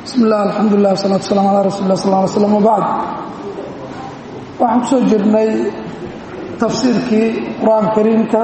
bismi illah alxamdulilah wasalatu wasalam ala rasuuli lah sal ly slam wabacd waxaan kusoo jirnay tafsiirkii qur-aanka kariimka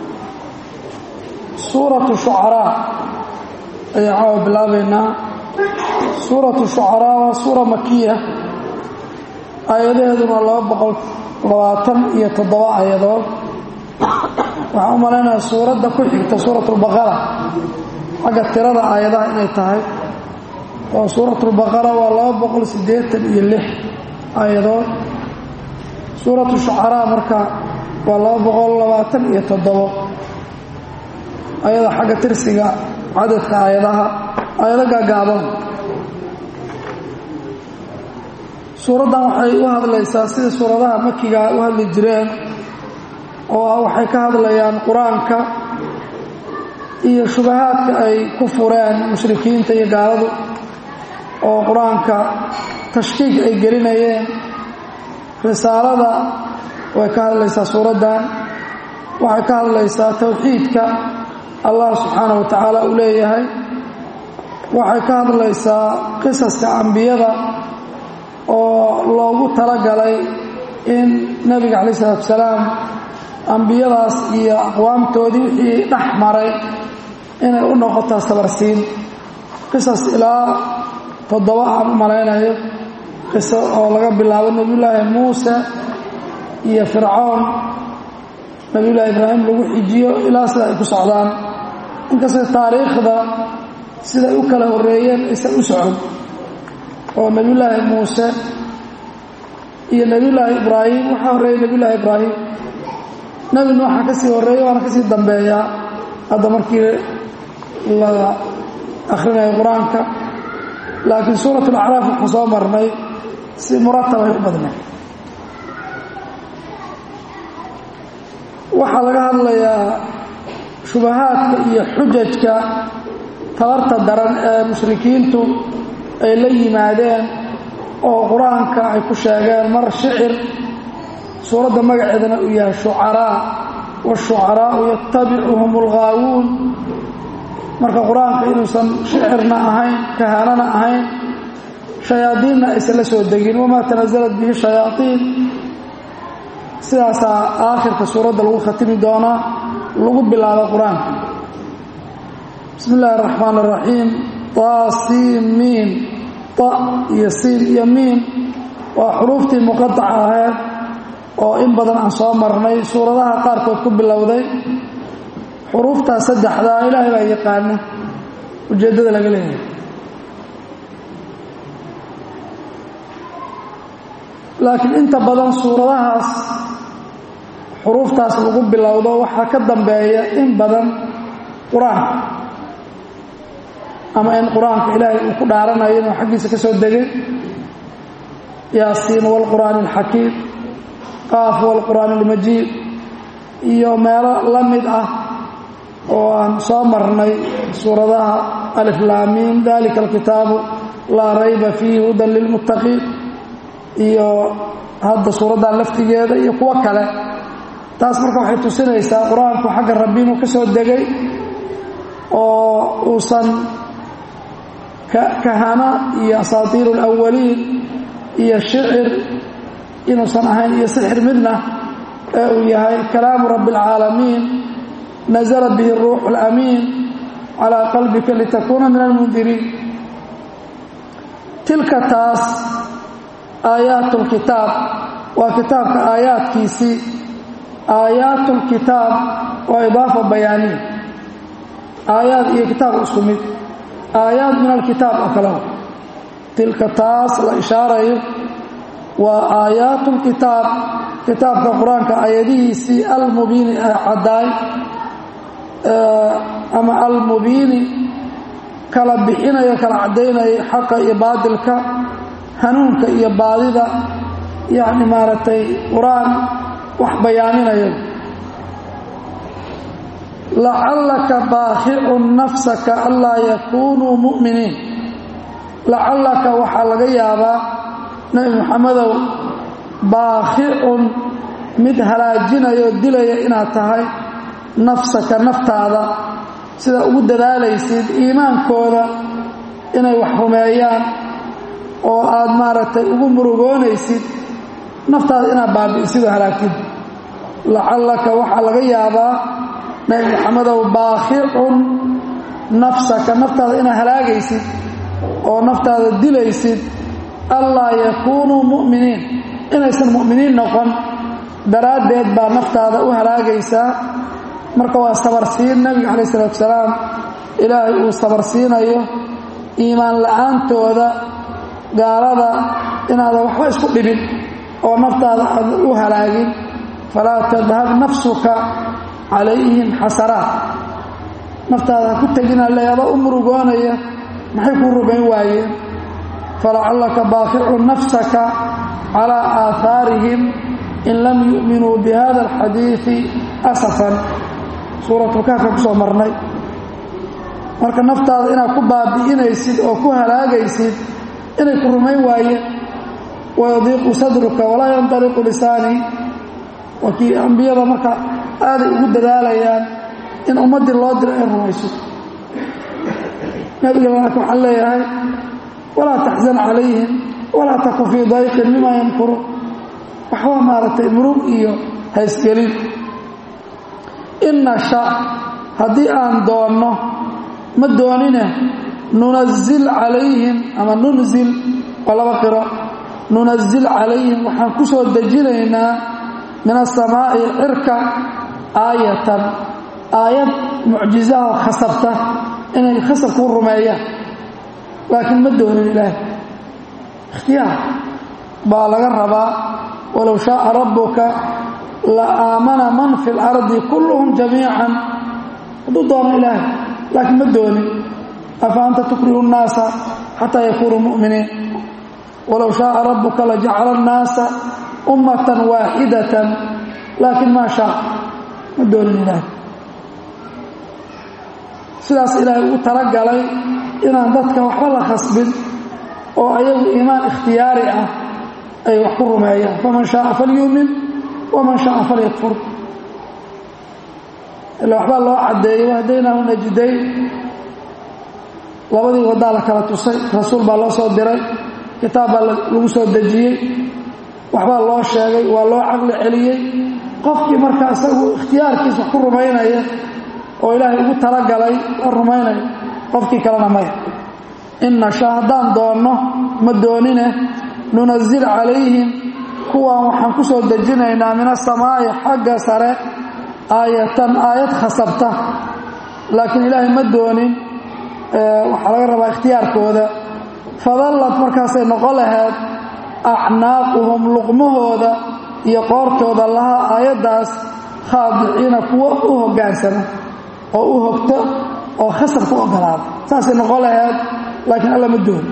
suuratu shucaraa ayaan caawa bilaabaynaa suuratu shucaraa waa suura makiya aayadaheeduna laba boqol labaatan iyo toddoba aayadood waxaan u malaynayaa suuradda ku xigta suuratulbaqara xagga tirada aayadaha inay tahay oo suuratulbaqara waa laba boqol siddeetan iyo lix aayadood suuratu shucaraa marka waa laba boqol labaatan iyo toddobo ayada xagga tirsiga cadadka aayadaha aayado gaagaaban suuraddan waxay u hadlaysaa sida suuradaha makiga u hadli jireen oo waxay ka hadlayaan qur-aanka iyo shubahaadka ay ku fureen mushrikiinta iyo gaaladu oo qur-aanka tashkiik ay gelinayeen risaalada way ka hadlaysaa suuraddan waxay ka hadlaysaa towxiidka allah subxaanahu wa tacaala uu leeyahay waxay ka hadlaysaa qisaska ambiyada oo loogu talagalay in nebiga calayi isalaatu wasalaam ambiyadaas iyo aqwaamtoodii wixii dhex maray inay u noqotaa sabarsiin qisas ilaa toddoba aan u malaynayo qiso oo laga bilaabo nebiyullaahi muuse iyo fircoon nebiyullaahi ibraahim lagu xijiyo ilaa sida ay ku socdaan inkastoo taariikhda siday u kala horreeyeen aysan u socon oo nebiyullaahi muuse iyo nebiyullaahi ibraahim waxaa horreeyey nebiyullaahi ibraahim nebi nuuxa ka sii horreeya waana ka sii dambeeyaa hadda markii la akhrinayo qur-aanka laakiin suurat alacraaf waxaan soo marnay si muratabay u badnay waxaa laga hadlayaa shubahaadka iyo xujajka tabarta daran ee mushrikiintu ay la yimaadeen oo qur-aanka ay ku sheegeen mar shicir suuradda magaceedana uu yahay shucaraa waashucaraau yatabicuhum alghaawuun marka qur-aanka inuusan shicirna ahayn kahaanana ahayn shayaadiinna aysan la soo degin wamaa tanasalat bihi shayaaiin sidaasaa aakhirka suuradda lagu khatimi doonaa lagu bilaabo qur-aanka bismi illaahi araxmaan araxiim taasiin miin ta iyo siin iyo miin waa xuruuftii muqadaca ahayd oo in badan aan soo marnay suuradaha qaarkood ku bilowday xuruuftaas saddexdaa ilaahay baa yaqaana ujeeddada laga leeyahay laakiin inta badan suuradahaas xuruuftaas lagu bilowdo waxaa ka dambeeya in badan qur-aanka ama in qur-aanka ilaahay uu ku dhaaranayo inuu xaggiisa ka soo degay yaasiin waalqur'aani alxakiim qaaf waalqur'aani almajiid iyo meelo la mid ah oo aan soo marnay suuradaha aliflaamiin dalika alkitaabu laa rayba fiihi hudan lilmuttaqiin iyo hadda suuraddan laftigeeda iyo kuwo kale taas marka waxay tusinaysaa qur-aanku xagga rabbi inuu ka soo degay oo uusan kahana iyo asaatiiru alawaliin iyo shicir inuusan ahayn iyo sixir midna ee uu yahay kalaamu rabbi alcaalamiin nazla bihi ruuxu alamiin calaa qalbika litakuuna min almundiriin tilka taas aayaat lkitaab waa kitaabka aayaadkiisii aayaat lkitaab waa idaafa bayaaniya aayaad iyo kitaab isku mid aayaad min alkitaab oo kale tilka taas la ishaarayo waa aayaat lkitaab kitaabka qur-aanka aayadihiisii almubiini ee caddaay ama almubiini kala bixinayo kala caddaynaya xaqa iyo baadilka hanuunka iyo baadida yacni maaragtay qur-aan wax bayaaminayo lacallaka baakicun nafsaka anlaa yakuunuu mu'miniin lacallaka waxaa laga yaabaa nebi moxamedow baakicun mid halaajinaya oo dilaya inaad tahay nafsaka naftaada sida ugu dadaalaysid iimaankooda inay wax rumeeyaan oo aad maaragtay ugu murugoonaysid naftaada inaad baabi'isid oo halaagtid lacallaka waxaa laga yaabaa nabi maxamedow baakhicun nafsaka naftaada inaad halaagaysid oo naftaada dilaysid allaa yakuunuu mu'miniin inaysan mu'miniin noqon daraaddeed baa naftaada u halaagaysaa marka waa sabarsiin nebiga calaih isalaatu salaam ilaahay uu sabarsiinayo iimaan la'aantooda gaalada inaadan waxba isku dhibin oo naftaada aadan u halaagin falaa tadhab nafsuka calayhim xasaraat naftaada ha ku tegina leedoo u murugoonaya maxay kuu rumayn waayeen falacallaka baaqicun nafsaka calaa aahaarihim in lam yu'minuu bihada alxadiidi asafan suuratulkaafka ku soo marnay marka naftaada inaad ku baabi'inaysid oo ku halaagaysid inay ku rumayn waayeen wayadiiqu sadruka walaa yandaliqu lisaanii waa kii ambiyada marka aaday ugu dadaalayaan in ummaddii loo diro ay rumayso nabiga laakiin waxaan leeyahay walaa taxzan calayhim walaa taku fii dayqin mima yamkuruun waxba maaragtay murug iyo haysgelin in nasha haddii aan doonno ma doonine nunazil calayhim ama nunzil waa laba qiro nunazil calayhim waxaan ku soo dejinaynaa min asamaa'i cirka aayatan aayad mucjizaha khasabta inay khasab kuu rumeeyaan laakiin ma doonin ilaahay ikhtiyaar baa laga rabaa walow shaaa rabbuka la aamana man fi اlardi kulluhum jamiican hadduu doono ilaahay laakiin ma doonin afa anta tukrihu الnaasa xataa yakunuu mu'miniin walow shaaa rabbuka lajacala الnaasa ummatan waaxidatan laakiin maa shaa ma doonin ilaahay sidaas ilaahay ugu talagalay inaan dadka waxba la khasbin oo ayagu iimaan ikhtiyaari ah ay wax ku rumeeyaan faman shaaa falyuumin waman shaaa falyakfur ila waxbaa loo caddeeyey wahdaynaahu najdayn labadii waddaa la kala tusay rasuul baa loo soo diray kitaab baa lagu soo dejiyey waxbaa loo sheegay waa loo caqli celiyey qofkii marka isagu ikhtiyaarkiisa wax ku rumaynaya oo ilaahay ugu talagalay waa rumaynaya qofkii kalena maya in nasha haddaan doonno ma doonine nunazil calayhim kuwaan waxaan ku soo dejinaynaa min asamaa'i xagga sare aayatan aayad khasabta laakiin ilaahay ma doonin waxaa laga rabaa ikhtiyaarkooda fadallad markaasay noqon lahayd acnaaquhum luqmahooda iyo qoortooda lahaa aayaddaas khaadiciina kuwo u hoggaansama oo u hogto oo khasab ku ogolaada saasay noqon lahayd laakiin alla ma dooni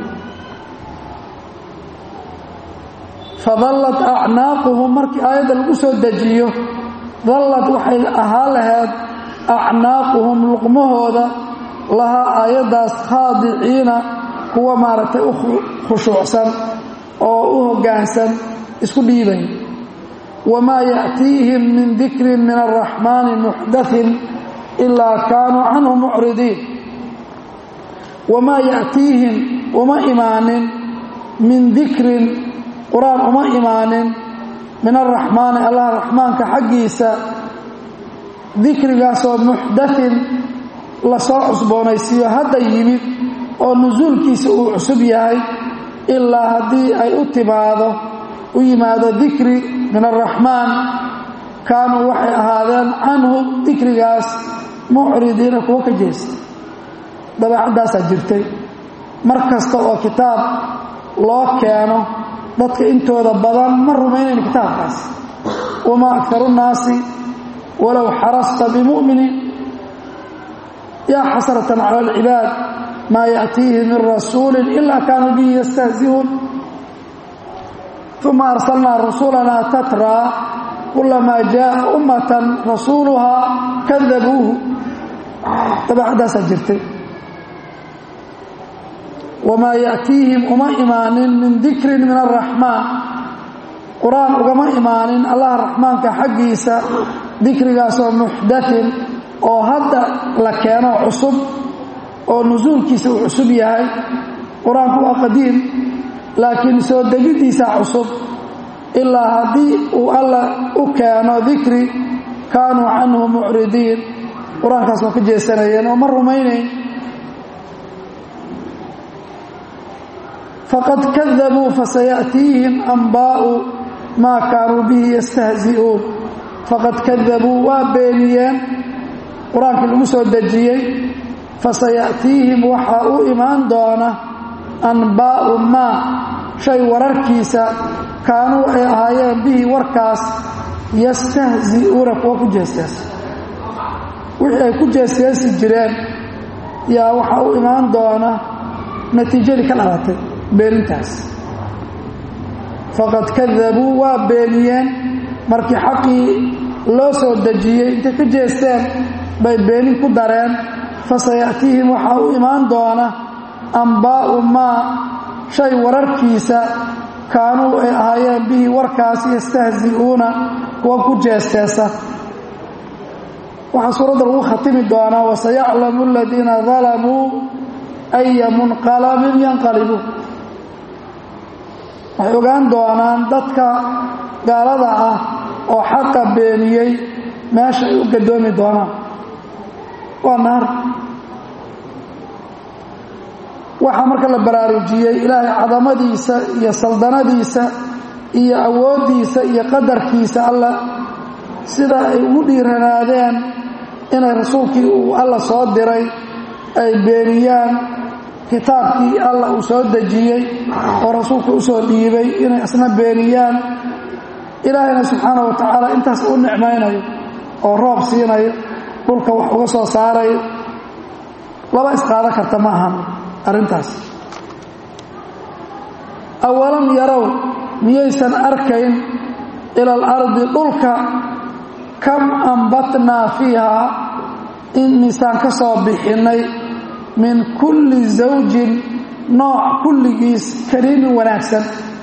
fadallad acnaaquhum markii aayadda lagu soo dejiyo dallad waxay ahaa lahayd acnaaquhum luqmahooda lahaa aayaddaas khaadiciina kuwa maaragtay u khushuucsan oo u hoggaansan isku dhiibay wamaa ya'tiihim min dikrin min alraxmaani muxdathin ilaa kaanuu canhu mucridiin wamaa ya'tiihim uma imaanin min dikrin qur-aan uma imaanin min alraxmaani allah raxmaanka xaggiisa dikrigaasoo muxdathin lasoo cusboonaysiiyo hadda yimid oo nusuulkiisa uu cusub yahay ilaa haddii ay u timaado u yimaado dikri min alraxmaan kaanuu waxay ahaadeen canhu dikrigaas mucridiina kuwo ka jeesta dabeecaddaasaa jirtay mar kasta oo kitaab loo keeno dadka intooda badan ma rumaynayn kitaabkaas wamaa akharu nnaasi walow xarasta bimu'miniin yaa xasratan cala alcibaad maa ya'tiihi min rasuulin ilaa kaanuu bihi yastahzi'uun uma arsalnaa rasulanaa tatraa kulamaa jaaa ummatan rasuuluhaa kadabuuhu dabeecaddaasaa jirtay wamaa ya'tiihim uma imaanin min dikrin min alraxmaan qur-aan ugama imaanin allah raxmaanka xaggiisa dikrigaasoo muxdathin oo hadda la keeno cusub oo nusuulkiisa uu cusub yahay qur-aanku waa qadiim laakiin soo degiddiisa cusub ilaa haddii uu alla u keeno dikri kaanuu canhu mucridiin qur-aankaas waa ka jeesanayeen oo ma rumaynayn faqad kadabuu fasaya'tiihim anbaa'u maa kaanuu bihi yastahzi'uun faqad kadabuu waa beeniyeen qur-aankii lagu soo dejiyey fasaya'tiihim waxaa u imaan doona anbaa'u maa shay wararkiisa kaanuu ay ahaayeen bihi warkaas yastahzi'uuna kuwa ku jeesteesa wixii ay ku jeesteesi jireen yaa waxaa u imaan doona natiijadii ka dhalatay beenintaas faqad kadabuu waa beeniyeen markii xaqii loo soo dejiyey intay ka jeesteen bay beenin ku dareen fasaya'tiihim waxaa u imaan doona anbaa'u maa shay wararkiisa kaanuu ay ahaayeen bihi warkaas yastahzi'uuna kuwa ku jeesteesa waxaa suuradda lagu khatimi doonaa wasayaclamu aladiina dalamuu aya munqalabin yanqalibu waxay ogaan doonaan dadka gaalada ah oo xaqa beeniyey meesha ay u gadoomi doonaan waa naar waxaa marka la baraarujiyey ilaahay cadamadiisa iyo saldanadiisa iyo awooddiisa iyo qadarkiisa alla sida ay ugu dhiiranaadeen inay rasuulkii uu alla soo diray ay beeniyaan kitaabkii alla uu soo dejiyey oo rasuulka u soo dhiibay inay isna beeniyaan ilaahayna subxaana wa tacaala intaas u nicmaynayo oo roob siinayo dhulka wax uga soo saarayo laba isqaado karta ma ahan arrintaas awalam yarow miyaysan arkayn ila alardi dhulka kam ambatnaa fiihaa in misaan ka soo bixinnay min kulli zawjin nooc kulligiis kariimin wanaagsan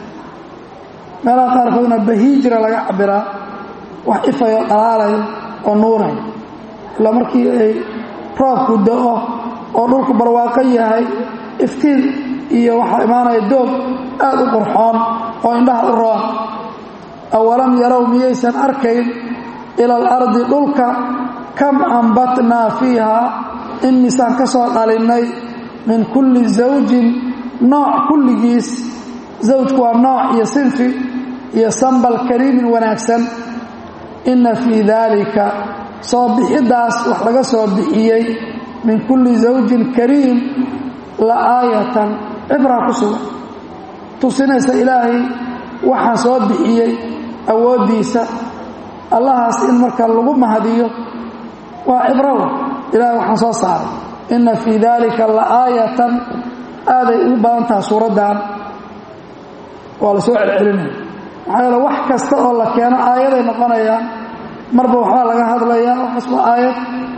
meelaha qaarkoodna bahiijira laga cabiraa wax ifayo dhalaalayo oo nuurayo ilaa markii ay roobku da-o oo dhulku barwaaqo yahay iftiin iyo waxaa imaanaya doog aad u qurxoon oo indhaha u roon awalam yarow miyaysan arkayn ila alardi dhulka kam ambatnaa fiihaa in misaan ka soo dhalinnay min kulli zawjin nooc kulligiis zawjku waa nooc iyo sinfi iyo sambal kariimin wanaagsan inna fii daalika soo bixiddaas wax laga soo bixiyey min kulli zawjin kariim la aayatan cibraa ku sugan tusinaysa ilaahay waxaa soo bixiyey awooddiisa allahaas in marka lagu mahadiyo waa cibrowa ilahay waxaan soo saaray inna fii daalika la aayatan aaday ugu badan taha suuraddan waa la soo celcelinaya maxaa yeele wax kasta oo la keeno aayaday noqonayaan marba waxbaa laga hadlayaa waxaas waa aayad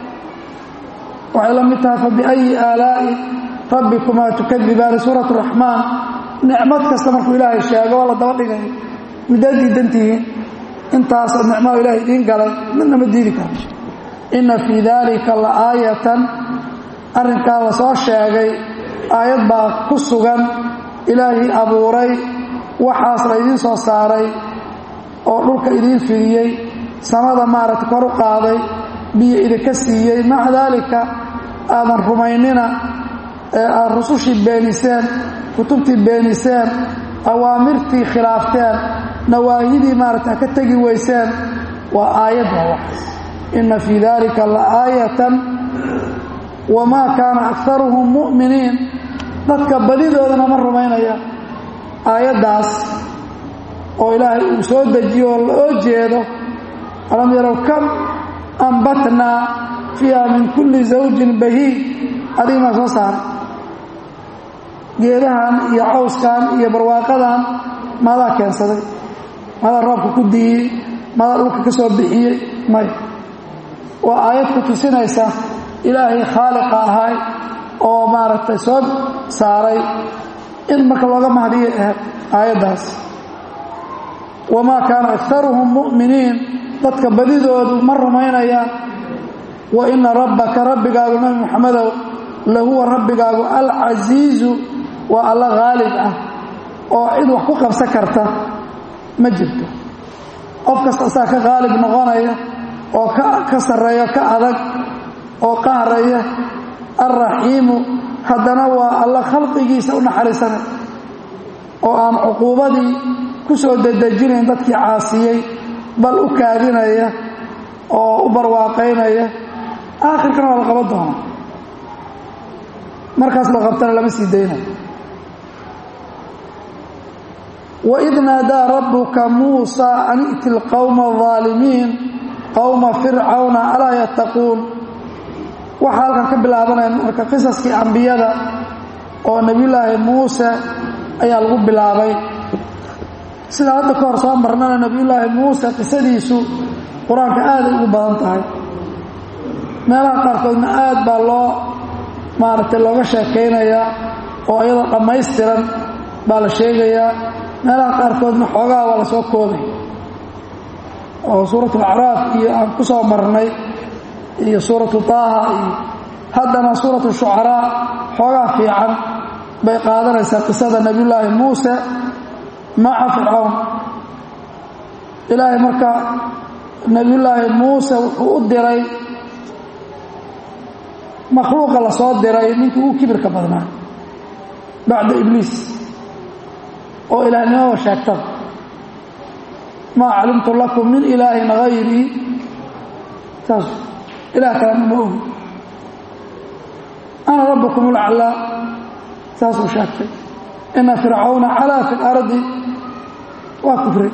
waxay la mid tahay fabiayi aalaa'i rabbikumaa tukadibaani suurat raxmaan nicmad kasta markuu ilaahay sheego waa la daba dhigaya midaad diidantihiin intaasoo nicmada ilahay idiin galay midna ma diidi karo inna fii daalika la aayatan arrinkaa la soo sheegay aayad baa ku sugan ilaahii abuuray waxaas la idiin soo saaray oo dhulka idiin fidiyey samada maaragta kor u qaaday biyo idinka siiyey maca daalika aadan rumaynina ee aad rusushii beeniseen kutubtii beeniseen awaamirtii khilaafteen nawaahidii maaragta ka tegi weyseen waa aayad waa waxaas inna fii daalika la aayatan wamaa kaana akaruhum mu'miniin dadka badidoodana ma rumaynaya aayaddaas oo ilaahay uu soo dejiyo oo loo jeedo alam yarow kam ambatnaa fiiha min kulli zawjin bahiij adiga maa soo saaray geedahan iyo cawskan iyo barwaaqadan maadaa keensaday maadaa roobka ku diiyey maadaa dhulka ka soo bixiyey may waa aayad ku tusinaysa ilaahay khaaliqa ahay oo maaragtay soo saaray in marka looga mahdiyo ahayd aayaddaas wamaa kaana akaruhum mu'miniin dadka badidoodu ma rumaynayaan wa ina rabbaka rabbigaagu nabi muxamedow lahuwa rabbigaagu alcasiizu waa alla haalib ah oo cid wax ku qabsan karta ma jirto qof kasta asaa ka haalib noqonaya oo ka sarreeya ka adag oo qahraya alraxiimu haddana waa alla khalqigiisa u naxariisanay oo aan cuquubadii ku soo dedejinayn dadkii caasiyey bal u kaadinaya oo u barwaaqaynaya aakhirkana waa la qaban doonaa markaas la qabtana lama sii daynayo waid naadaa rabbuka muusaa an i'ti lqowma alظaalimiin qowma fircawna alaa yattaquun waxaa halkan ka bilaabanaya marka qisaskii ambiyada oo nebiyullaahi muuse ayaa lagu bilaabay sida hadda ka hor soo marnana nebiyullaahi muuse qisadiisu qur-aanka aaday ugu badan tahay meelaha qaarkoodna aad baa loo maaragtay looga sheekaynayaa oo iyadoo dhammaystiran baa la sheegayaa meelaha qaarkoodna xoogaha waa la soo koobay oo suuratu alacraaf iyo aan ku soo marnay iyo suuratu taaha iyo haddana suuratu shucaraa xoogaa fiican bay qaadanaysaa qisada nebiyullaahi muuse maca fircawn ilaahay marka nebiyullaahi muuse wuxuu u diray makhluuqa la soo diray ninkii ugu kibirka badnaa bacda ibliis oo ilaahnimada sheegtada maa calimtu lakum min ilaahin hayrii saas ilaah kalena ma ogi ana rabbukum ulaclaa saasuu sheegtay ina fircawna calaa fi lardi waa kufri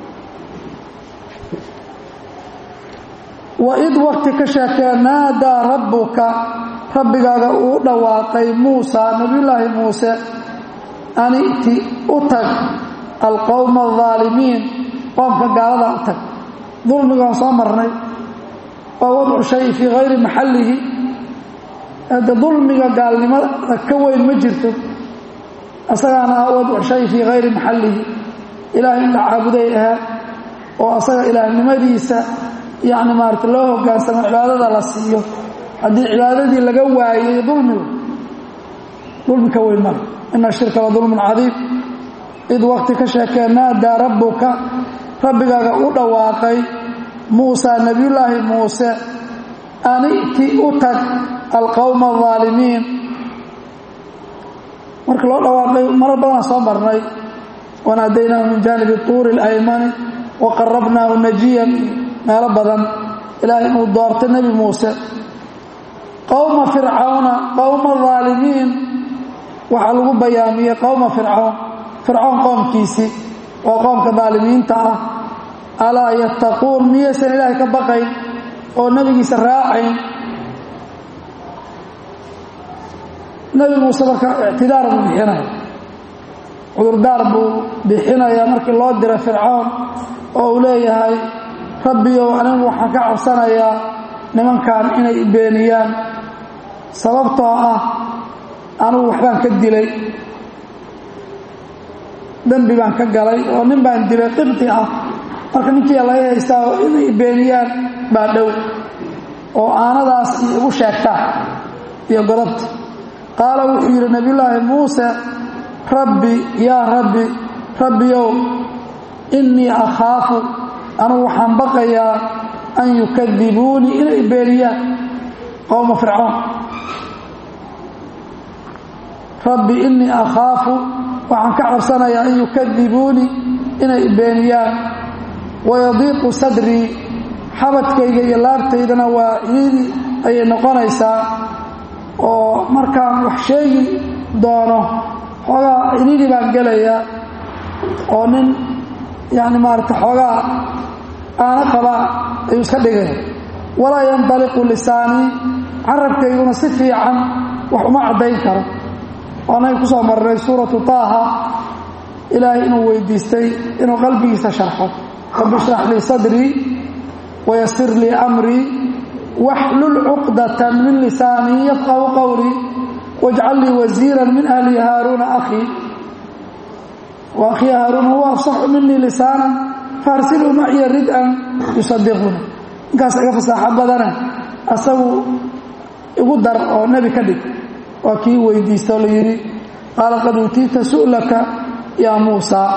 waid wakti ka sheekee naadaa rabbuka rabbigaaga uu dhawaaqay muusa nabiyullaahi muuse an i'ti u tag alqowma aldaalimiin qoomka gaaladaa u tag dulmigaan soo marnay waa wadcu shay fii hayri maxallihi hadde dulmiga gaalnimada ka weyn ma jirto asagaana ah wadcu shay fii hayri maxallihi ilaahay in la caabuday ahaa oo asaga ilaahnimadiisa yacni maarata loo hoggaansamo cibaadada la siiyo haddii cibaadadii laga waayey dulmiga dulmi ka weyn male ina shirka la dulmun cadiim id wakti ka sheekee naadaa rabbuka rabbigaaga u dhawaaqay muusa nebiyullaahi muuse an i'ti u tag alqowma aldaalimiin marka loo dhawaaqay marar badanaa soo marnay wanaadaynaahu min jaanibi tuuri اlaymani wa qarabnaahu najiyan meelo badan ilaahay inuu doortay nebi muuse qowma fircawna qowma aalimiin waxaa lagu bayaamiyey qowma fircawn fircawn qoomkiisii oo qoomka daalimiinta ah alaa yattaquun miyaysan ilaahay ka baqayn oo nebigiisa raacayn nebi muuse marka ictidaar buu bixinaya cudurdaar buu bixinayaa markii loo diray fircawn oo uu leeyahay rabbiyow anigu waxaan ka cabsanayaa nimankan inay beeniyaan sababtoo ah anigu waxbaan ka dilay dembi baan ka galay oo nin baan dilay qibti ah marka ninkiia laga haystaa oo inay beeniyaan baa dhow oo aanadaas iyo igu sheegtaan iyo godobta qaala wuxuu yidhi nebiyullaahi muuse rabbi yaa rabbi rabbiyow innii akhaafu anugu waxaan baqayaa an yukadibuunii inay beeniyaan qowma fircoon rabbi innii akhaafu waxaan ka cabsanayaa an yukadibuunii inay beeniyaan wayadiiqu sadrii xabadkayga iyo laabtaydana waa ciidi ayay noqonaysaa oo markaan wax sheegi doono xoogaa cidhiidi baan gelayaa oo nin yacni maarata xoogaa aana qabaa ayuu iska dhigaya walaa yandaliqu lisaanii carabkayguna si fiican wax uma caddayn karo waanaga ku soo marnay suuratu taaha ilaahay inuu weydiistay inuu qalbigiisa sharxo rabbi ishrax lii sadrii wayasir lii amrii waxlul cuqdatan min lisaanii yafqahu qowlii wajcal lii wasiiran min ahli haaruuna akhii wa akhii haaruuna huwa afsaxu minii lisaanan faarsiluu maciya rid-an yusadiquna ninkaas iga fasaaxo badane asagu igu dar oo nebi ka dhig waa kii weydiista oo la yidhi qaala qad uutiita su'laka yaa muusaa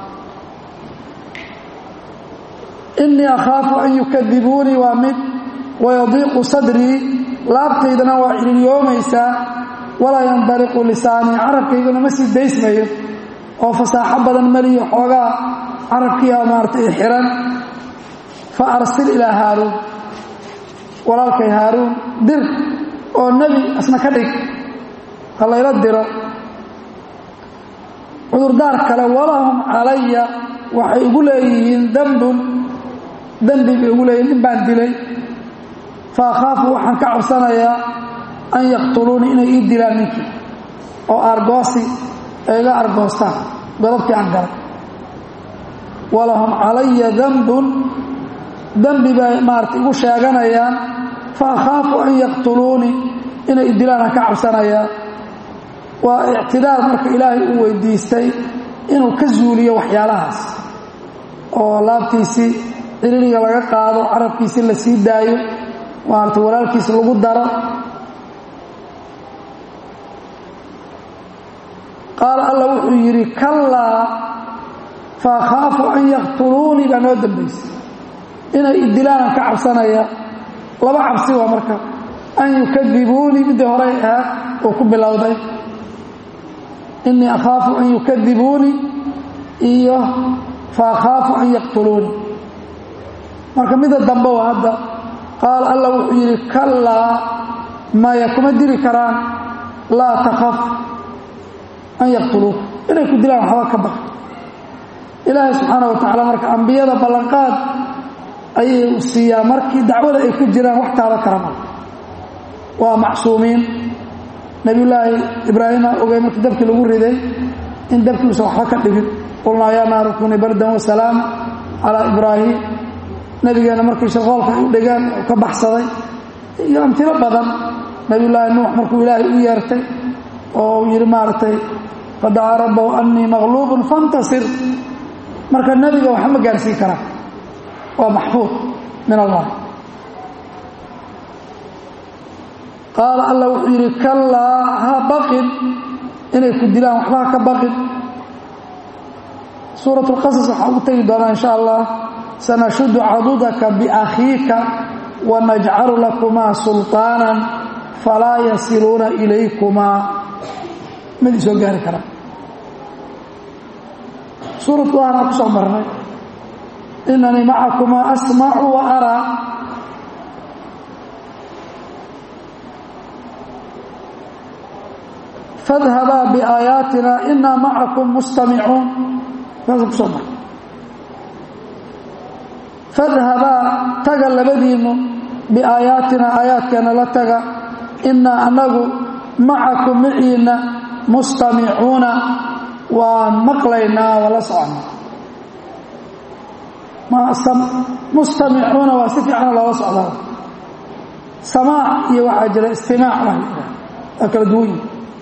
innii akhaafu an yukadibuunii waa mid wayadiiqu sadrii laabtaydana waa cililyoomaysaa walaa yandaliqu lisaanii carabkayguna ma sii daysmayo oo fasaaxo badan maliyo xoogaa carabkiiaa maaratay xiran fa arsil ilaa haaruun walaalkay haaruun dir oo nebi asna ka dhig ha layla diro cudurdaar kale walahum calaya waxay ugu leeyihiin dembun dembi bay ugu leeyihin nin baan dilay fa akhaafu waxaan ka cabsanayaa an yaqtuluunii inay ii dilaan ninkii oo aargoosi ay iga argoostaan godobkii aan galay walahum calaya dembun dembi bay maarata igu sheeganayaan fa akhaafu an yaqtuluunii inay idilaan aan ka cabsanayaa waa ictidaar marka ilaahay uu weydiistay inuu ka zuuliyo waxyaalahaas oo laabtiisii cililiga laga qaado carabkiisii la sii daayo maarata walaalkiisi lagu daro qaala alla wuxuu yidhi kallaa fa akhaafu an yaqtuluunii baa noo dambaysay inay idilaanaan ka cabsanaya laba cabsi waa marka an yukadibuunii middii horey ahaad uu ku bilowday innii akhaafu an yukadibuunii iyo fa akhaafu an yaqtuluunii marka midda dambe waa hadda qaala alla wuxuu yidhi kallaa maya kuma dili karaan laa takhaf an yaqtuluuka inay ku dilaan waxba ka baq ilaahay subxaana wa tacaala marka ambiyada ballanqaad ayay siiyaa markii dacwada ay ku jiraan wax taaba karama waa macsuumiin nebiyullaahi ibraahima ogey markii dabkii lagu riday in dabkiiusan waxba ka dhibin qulnaa yaa naaru kuni bardan wasalaam calaa ibraahim nebigeenna markii shaqoolka ay u dhigeen uu ka baxsaday iyo amtilo badan nebiyullaahi nuux markuu ilaahay u yeertay oo uu yidhi maaragtay fadacaa rabbahu annii maqluubun fantasir marka nebiga waxba ma gaarsiin karaa waa maxfuud min allah qaala alla wuxuu yidhi kallaa ha baqin inay ku dilaan waxba ha ka baqin suurat اlqasas waxaa ugu tegi doonaa in sha allah sanashudu cadudaka biakhiika wanajcalu lakumaa sulطaanan falaa yasiluuna ilaykumaa mid isoo gaari karaa suuratu ahna ku soo marnay inanii macakumaa asmacu wa araa fadhabaa biaayaatina inaa macakum mustamicuun saasa kusoo marnay fadhabaa taga labadiinnu biaayaatina aayaadkeena la taga inaa anagu macakum maciina mustamicuuna waan maqlaynaa waa la soconnaa mustamicuuna waa si fiicana loola socdaa samaac iyo waxaa jira istimaac waa waa kala duwanyi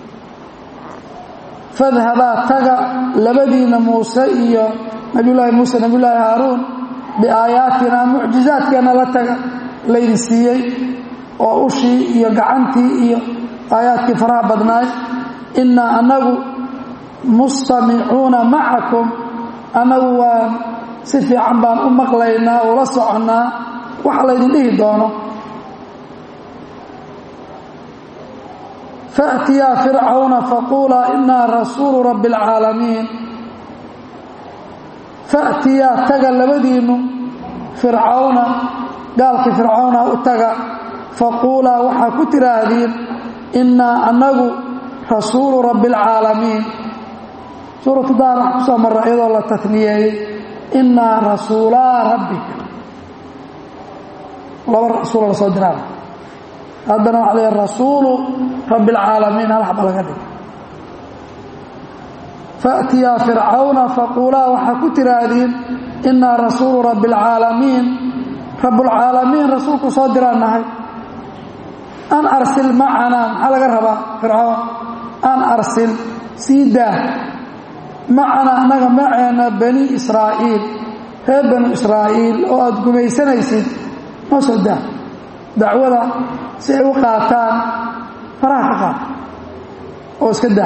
fadhabaa taga labadiina muuse iyo nabiyullaahi muuse nabiyullaahi haaruun biaayaatina mucjizaadkeenna la taga laydin siiyey oo ushii iyo gacantii iyo aayaadkii faraha badnaay innaa annagu mustamicuuna macakum annagu waan si fiican baan u maqlaynaa ula soconnaa waxa laydin dhihi doono faأtiyaa fircawna faquulaa inaa rasuulu rabbi اlcaalamiin faأtiyaa taga labadiinnu fircawna gaalkii fircawna u taga faquulaa waxaa ku tidhaahdiin innaa annagu rasuulu rabbi اlcaalamiin suuratu daar wax ku soo marra iyadoo la taniyeeyey innaa rasuulaa rabbika laba rasuula la soo diraa haddana waxa la rasuulu rabbi اlcaalamiin hal xaba laga dhig faأtiyaa fircawna faquulaa waxaa ku tidhaahdiin innaa rasuulu rabbi اlcaalamiin rabbulcaalamiin rasuulku soo diraan nahay an arsil macanaa maxaa laga rabaa fircawn an arsil sii daa macanaa annaga maceena bani israa'iil reer banu israa'iil oo aada gumaysanaysid noo soo daa dacwada si ay u qaataan faraha ka qaata oo iska daa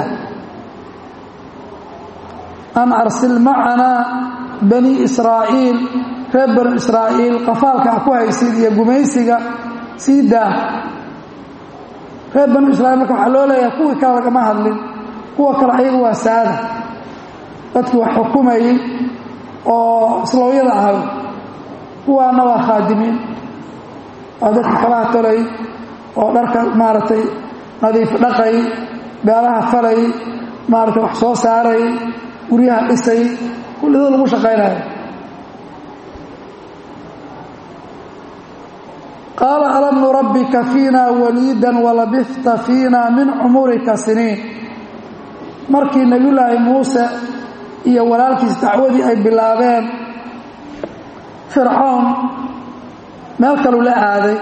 an arsil macanaa bani israa'iil reer banu israa'iil qafaalka a ku haysid iyo gumaysiga sii daa reer banu israiil marka waxaa loo leeyahay kuwii kale lagama hadlin kuwa kale ayagu waa saada dadkii wax xukumayey oo islooyada ahay kuwaana waa khaadimiin waa dadka kabaha tolay oo dharka maaragtay nadiif dhaqay beelaha falay maaragtay wax soo saaray guryaha dhisay kullidoo lagu shaqaynayo qaala alam nurabbika fiina waliidan walabista fiina min cumurika siniin markii nebiyullaahi muuse iyo walaalkiis dacwadii ay bilaabeen fircoon meel kaluu la aaday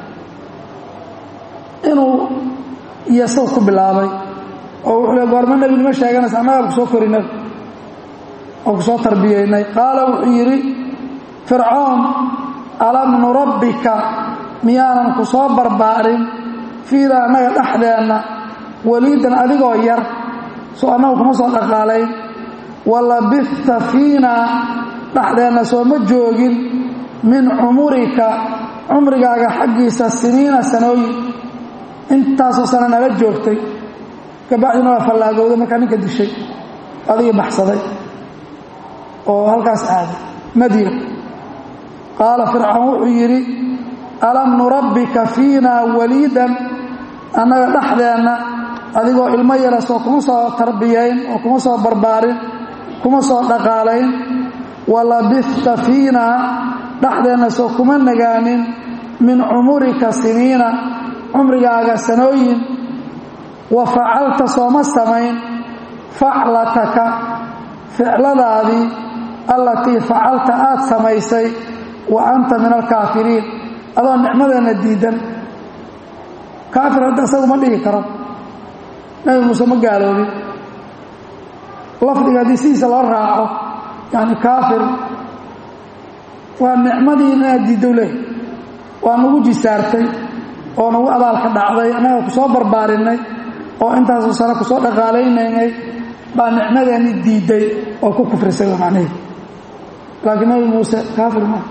inuu iyosaw ku bilaabay oo wuxuu le goormo nebinimo sheeganaysa annagaa ku soo korinay oo ku soo tarbiyaynay qaala wuxuu yidhi fircoon alam nurabbika miyaanan ku soo barbaarin fiina annaga dhexdeenna waliidan adigoo yar soo annagu kuma soo dhaqaalayn walabista fiina dhexdeenna soo ma joogin min cumurika cumrigaaga xaggiisa siniina sanooyin intaasoo sana nala joogtay kabacdina waa fallaagowday markaa ninka dishay adigii baxsaday oo halkaas aaday madiina qaala fircoon wuxuu yidhi alam nurabbika fiina waliidan annaga dhexdeenna adigoo ilmo yara soo kuma soo tarbiyayn oo kuma soo barbaarin kuma soo dhaqaalayn walabista fiina dhexdeenna soo kuma nagaanin min cumurika siniina cumrigaaga sanooyin wa facalta sooma samayn faclataka ficladaadii allatii facalta aad samaysay wa anta min alkaafiriin adoo nicmadeenna diidan kaafir hadda isagu ma dhigi karo nabi muuse ma gaaloobin lafdiga haddii sidiisa loo raaco yani kaafir waa nicmadii inaad diiddow leehay waa nagu jisaartay oo nagu abaalka dhacday annaga ku soo barbaarinay oo intaasoo sano ku soo dhaqaalaynaynay baa nicmadeenni diidday oo ku kufrisay waa macnaheed laakiin nabi muuse kaafir maa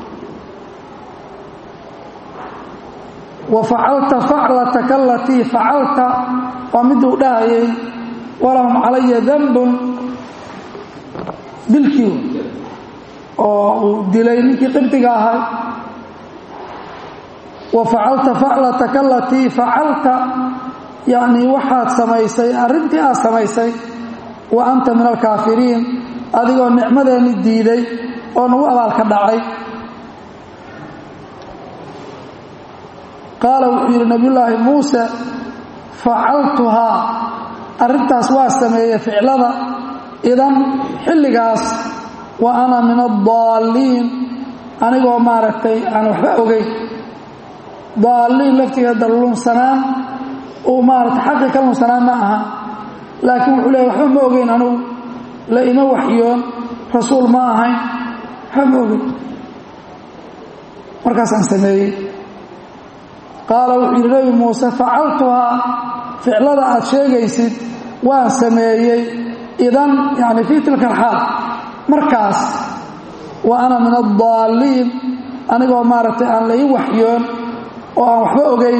wa facalta faclataka alatii facalta waa miduu dhahayay walahum calaya danbun dilkii oo uu dilay ninkii qibdiga ahay wa facalta faclataka alatii facalta yacnii waxaad samaysay arrintii aad samaysay wa anta min alkaafiriin adigoo nicmadeenni diiday oo nagu abaalka dhacay qaala wuxuu yidhi nabiyullaahi muuse facaltuhaa arrintaas waa sameeyey ficlada idan xilligaas wa ana min addaalliin anigoo maaragtay aan waxba ogeyn daalliin laftigeeda lunsanaan uu maaragtay xaqii ka lunsanaan ma aha laakiin wuxuu leeya waxba ma ogeyn anugu la ima waxyoon rasuul ma ahayn waxba ma ogeyn markaasaan sameeyey qaala wuxuu yidhi nebi muuse facaltuhaa ficlada aad sheegaysid waan sameeyey idan yani fii tilka alxaal markaas wa ana min addaalliin anigoo maaragtay aan la ii waxyoon oo aan waxba ogeyn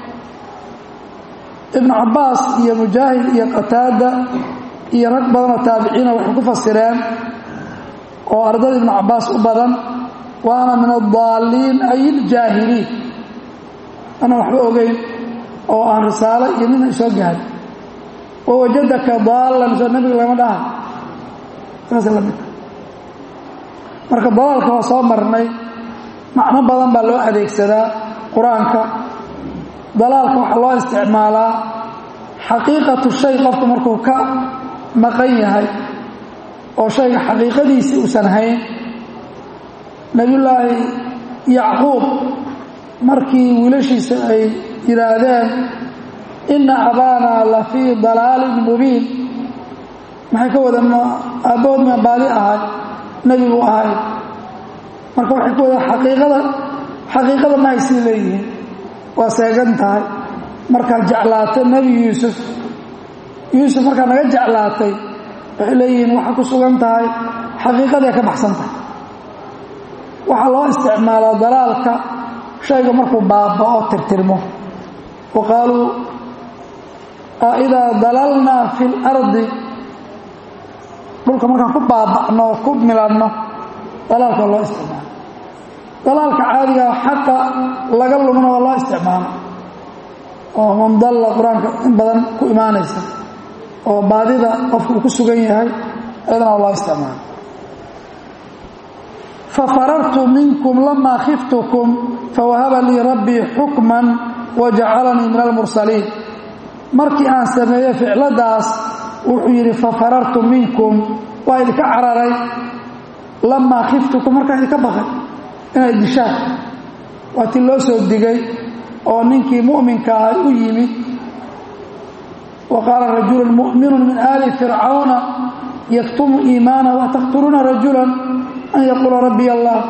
ibnu cabbaas iyo mujaahid iyo qataada iyo rag badanoo taabiciina waxay ku fasireen oo ardada ibnu cabbaas u badan wa ana min addaalliin ay iljaahiliin anaan waxba ogeyn oo aan risaalo iyo midna isoo gaarin wawajadaka daallan soo nebiga lama dhaha saasa la midka marka dalaalka waa soo marnay macno badan baa loo adeegsadaa qur-aanka dalaalka waxaa loo isticmaalaa xaqiiqatu shay qofku markuu ka maqan yahay oo shayga xaqiiqadiisii uusan hayn nebiyullaahi yacquub markii wiilashiisa ay yidhaahdeen inna abaanaa la fii dalaalin mubiin maxay ka wadeen aabbahood ma baadi ahay nebigu ahay marka waxay ka wadeen xaqiiqada xaqiiqada ma haysii leeyihiin waa seegan tahay markaad jeclaato nebi yuusuf yuusuf markaa naga jeclaatay waxay leeyihiin waxaa ku sugan tahay xaqiiqaday ka baxsan tahay waxaa loo isticmaalaa dalaalka shayga markuu baaba'o tirtirmo wa qaaluu aidaa dalalnaa fi lardi dhulka markaan ku baaba'no oo ku milanno dalaalka waa loo isticmaala dalaalka caadiga xaqa laga lumna waa loo isticmaala oo mandalla qur-aanka in badan ku imaanaysa oo baadida qofka uu ku sugan yahay ayadana waa loo isticmaala fafarartu minkum lamaa khiftukum fawahaba lii rabbii xukman wajacalanii min almursaliin markii aan sameeyey ficladaas wuxuu yidhi fafarartu minkum waa idinka cararay lamaa khiftukum markaan idinka baqay inay dishaan waa ti loo soo digay oo ninkii mu'minka ah u yimid wa qaala rajulun mu'minun min aali fircawna yaktumu iimaanahu ataqtuluuna rajulan an yaquula rabbiy allah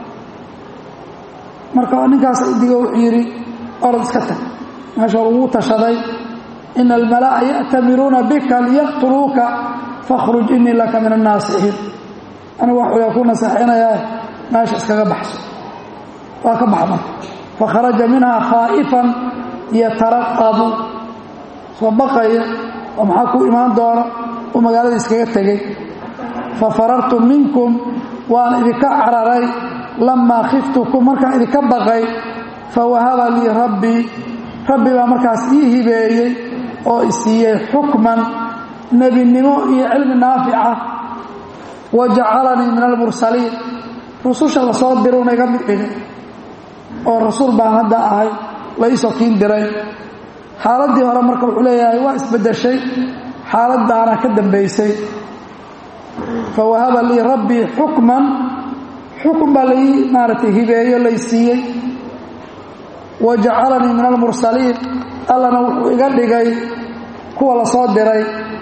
marka ninkaas digo wuxuu yidhi orod iska tag meesha lagu tashaday ina almalaa'a ya'tamiruuna bika liyaqtuluuka fakhruj inii laka min annaasixiin anigu waxuyaa ku nasaxinayaa meesha iskaga baxso waa ka baxa marka fakharaja minhaa khaa'ifan yataraqabu soo baqaya oo maxaa ku imaan doona uu magaalada iskaga tegey fafarartu minkum waan idinka cararay lamaa khiftukum markaan idinka baqay fawahaba lii rabbii rabbi baa markaas ii hibeeyey oo isiiyey xukman nebinimo iyo cilmi naafica wa jacalanii min almursaliin rususha la soo diruuna iga mid dhigay oo rasuul baan hadda ahay la iisoo kiin diray xaaladdii hore marka wuxuu leeyahay waa isbeddeshay xaaladdaana ka dambaysay fawahaba lii rabbii xukman xukun baa lai maaragtay hibeeyo lay siiyey wa jacalanii min almursaliin allana wuxuu iga dhigay kuwa la soo diray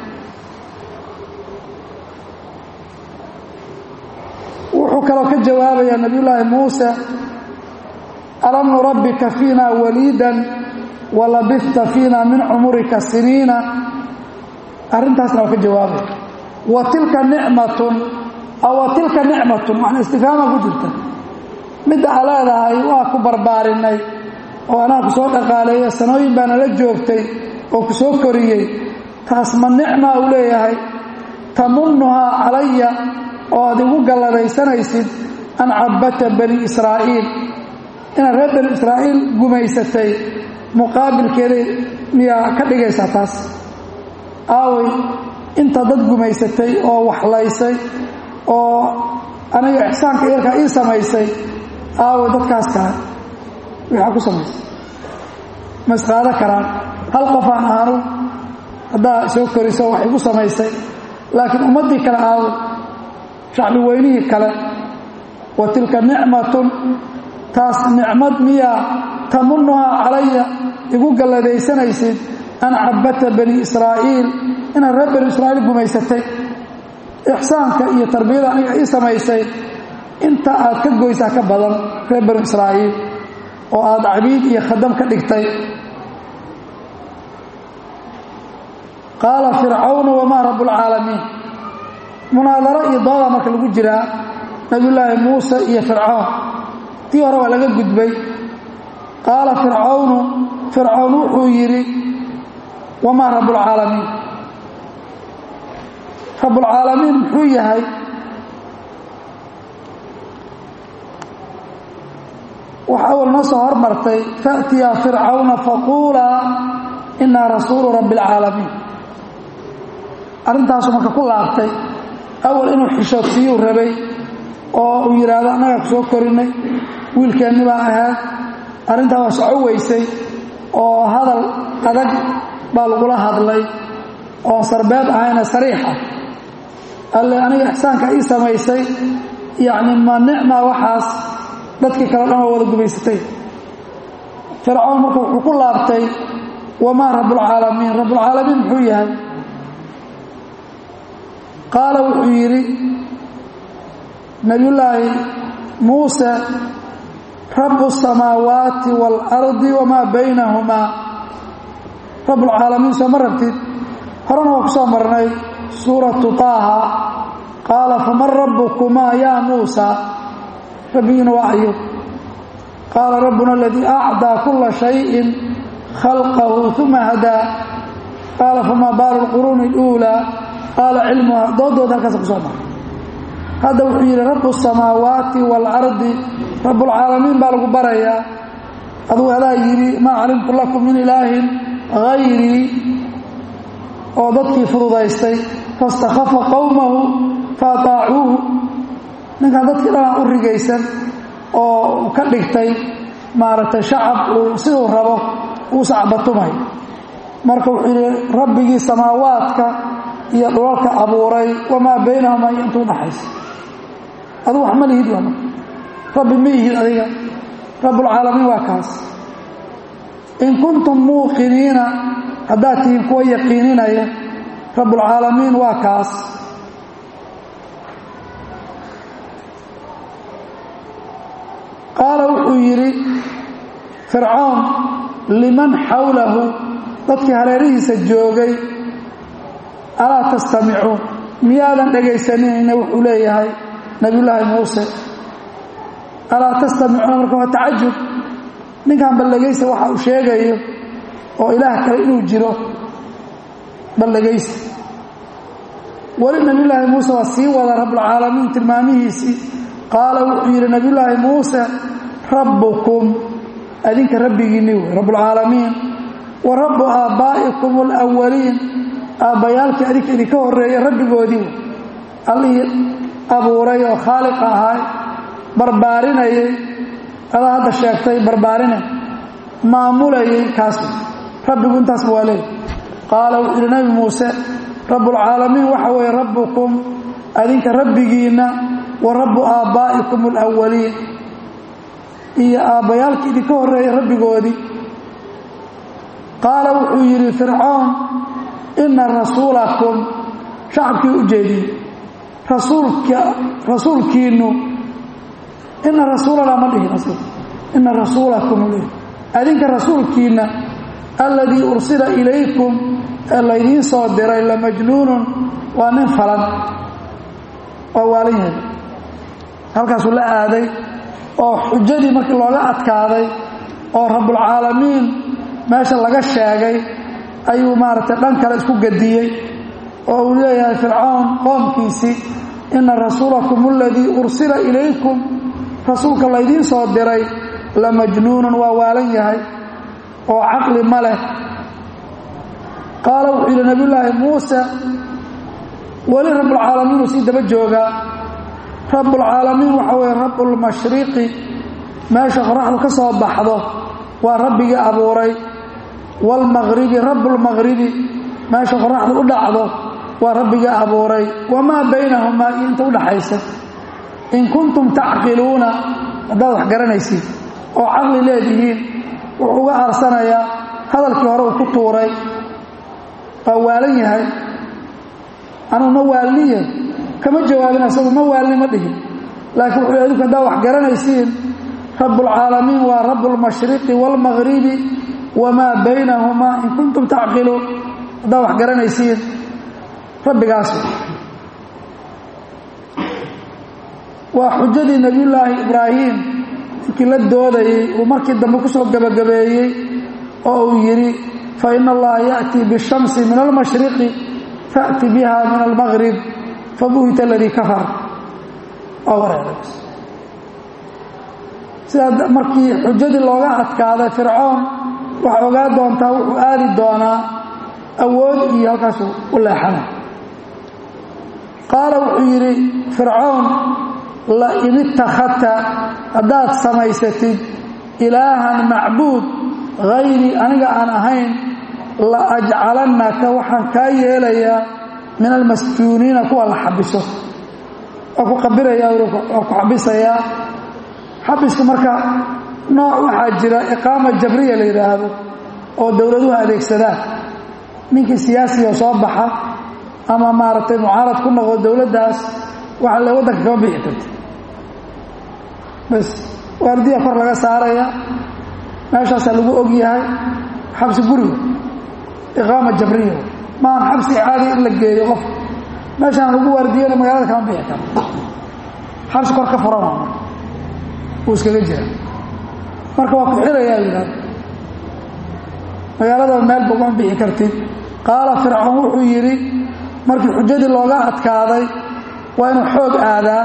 wuxuu kaloo ka jawaabayaa nabiyullaahi muuse alam nurabbika fiina waliidan walabista fiina min cumurika siniina arrintaasna waa ka jawaabaya wa tilka nicmatun aw wa tilka nicmatun waxna istifhaama ku jirta midda aa leedahay waa ku barbaarinay oo anaa ku soo dhaqaaleeyo sanooyin baana la joogtay oo ku soo koriyey taas ma nicmaa uu leeyahay tamunnuhaa calaya oo aad igu galladaysanaysid an cabbata bani israa'iil inaad reer bani israa'iil gumaysatay muqaabilkeeday miyaa ka dhigaysaa taas aaway inta dad gumaysatay oo waxlaysay oo aniga ixsaanka yarkaa ii samaysay aaway dadkaas kale waxaa ku samaysay ma isqaado karaan hal qofaan aanu haddaa soo koriso wax igu samaysay laakiin ummaddii kale aaway shacbi weynihii kale wa tilka nicmatun taas nicmad miyaa tamunnuhaa calaya igu galladaysanaysid an cabbata bani israa'iil inaad reer bani israa'iil gumaysatay ixsaanka iyo tarbiyada aniga ii samaysay inta aad ka goysaa ka badan reer bani israa'iil oo aad cabiid iyo khadam ka dhigtay qaala fircawnu wamaa rabbulcaalamiin munaadaro iyo dooda marka lagu jiraa nabiyullaahi muuse iyo fircawn tii hore waa laga gudbay qaala fircawnu fircawn wuxuu yidhi wamaa rabbulcaalamiin rabbulcaalamiin muxuu yahay waxa awal noo soo hormartay faأtiyaa fircawna faquulaa inaa rasuulu rabbi اlcaalamiin arrintaasu marka ku laabtay awal inuu xishoodsiiyuu rabay oo uu yidhaahdo annagaa ku soo korinay wiilkeenni baa ahayd arrintaa waa soco weysay oo hadal adag baa lagula hadlay oon sarbeeb ahayna sariix ah alle aniga ixsaanka ii samaysay yacni ma nicmaa waxaas dadkii kale dhan oo wada gumaysatay fircoon marka wuxuu ku laabtay wamaa rabbulcaalamiin rabbulcaalamiin muxuu yahay qaala wuxuu yidhi nabiyullaahi muuse rabu الsamaawaati wاlardi wamaa baynahumaa rabbulcaalamiin soo ma rabtid horena waa ku soo marnay suuratu taaha qaala faman rabbukumaa yaa muusa rabbigiina waa ayo qaala rabbuna aladii acdaa kula shayin khalqahu uma hadaa qaala famaa baalu lquruuni اluulaa qaala cilmuha doodooda halkaasa ku soo maray hadda wuxuu yidhi rabu الsamaawaati wاlardi rabbulcaalamiin baa lagu barayaa aduu adaa yidhi maa calimtu lakum min ilaahin hayrii oo dadkii fududaystay faاstakhafa qowmahu faataacuuhu ninkan dadkii dhanaa u rigaysan oo ka dhigtay maaragtay shacab uu siduu rabo uu sacbatumay marka wuxuu yidhi rabbigii samaawaadka iyo dhulalka abuuray wamaa baynahuma iyo intuu dhaxaysa aduu wax ma lihid waa marka rabbi ma ihid adiga rabbulcaalamiin waa kaas in kuntum muuqiniina haddaad tihiin kuwa yaqiininaya rabbulcaalamiin waa kaas qaala wuxuu yidhi fircoon liman xawlahu dadkii hareerihiisa joogay alaa tastamicuun miyaadan dhegaysaninayna wuxuu leeyahay nebiyullaahi muuse alaa tastamicuuna marka waa tacajub ninkan baldhegaysa waxa uu sheegayo oo ilaah kale inuu jiro baldhegaysa weli nebiyullaahi muuse waa sii wada rabbulcaalamiin tilmaamihiisii qaala wuxuu yidhi nebiyullaahi muuse rabbukum adinka rabbigiinni wey rabbulcaalamiin wa rabbu aabbaa'ikum alawaliin aabbayaalkii adinka idinka horreeya rabbigoodii wey allihii abuuray oo khaaliqa ahay barbaarinayay adaa hadda sheegtay barbaarinay maamulayay kaas rabbigu intaasba waa leey qaala wuxuu yidhi nebi muuse rabbulcaalamiin waxa weeye rabbukum adinka rabbigiinna wa rabbu aabbaa'ikum alawaliin iyo aabbayaalkii idinka horreeyay rabbigoodii qaala wuxuu yidhi fircoon inna rasuulakum shacabkii u jeediyey rasuulka rasuulkiinnu ina rasuulanaa ma dhihin asl ina rasuulakum l adinka rasuulkiinna alladii ursila ilaykum ee laydiin soo diray lamajnuunun waa nin falan waa waalan yahay halkaasuu la aaday oo xujadii markii looga adkaaday oo rabbulcaalamiin meesha laga sheegay ayuu maaragtay dhan kale isku gadiyey oo uu leeyahay fircoon qoomkiisii ina rasuulakum aladii ursila ilaykum rasuulka laydiin soo diray la majnuunun waa waalan yahay oo caqli ma leh qaala wuxuu yidhi nabiyullaahi muuse weli rabbulcaalamiin uu sii daba joogaa rabbulcaalamiin waxa weeye rabbulmashriqi meesha qoraxdu ka soo baxdo waa rabbigii abuuray waalmaqribi rabbulmaqribi meesha qoraxdu u dhacdo waa rabbigii abuuray wamaa baynahumaa iyo inta u dhaxaysa in kuntum tacqiluuna haddaad wax garanaysiin oo caqli leedihiin wuxuu uga aarsanayaa hadalkii hore uu ku tuuray waa waalan yahay anuu ma waalniye kama jawaabin asagu ma waalni ma dhihin laakiin wuxuu adinku haddaad wax garanaysiin rabbulcaalamiin waa rabbulmashriqi waalmaqribi wamaa baynahumaa in kuntum tacqiluun haddaad wax garanaysiin rabbigaas waa xujadii nebiyullaahi ibraahim inkii la doodayey uu markii dambe ku soo gebagabeeyey oo uu yidhi fa ina allaha ya'tii bishamsi min almashriqi fa'ti biha min almaqrib fabuhita aladii kafar waa wareeray sidaa markii xujadii looga adkaaday fircoon waxaa ogaa doontaa wuxuu aadi doonaa awood iyo halkaasuu u leexana qaala wuxuu yidhi fircoon lain ittakhadta haddaad samaysatid ilaahan macbuud hayrii aniga aan ahayn la ajcalannaka waxaan kaa yeelayaa min almasjuuniina kuwa la xabiso waa ku qabiraya waa ku xabisayaa xabiska marka nooc waxaa jira iqaama jabriya la yidhaahdo oo dowladuhu adeegsadaan ninkii siyaasiga soo baxa ama maaragtay mucaarad ku noqdo dowladdaas waxa le waddanka kama bixi karta bas waardiya kor laga saaraya meeshaasaa lagu og yahay xabsi guriga iqaama jabriya maan xabsi caadi in la geeyo qof meeshaan lagu waardiyana magaalada kama bixi karo xabsi kor ka furan waa wuu iskaga jira marka waa ku xirayaa yidhahda magaalada meel bogama bixi kartid qaala fircoon wuxuu yidhi markii xujadii looga adkaaday waa inuu xoog aadaa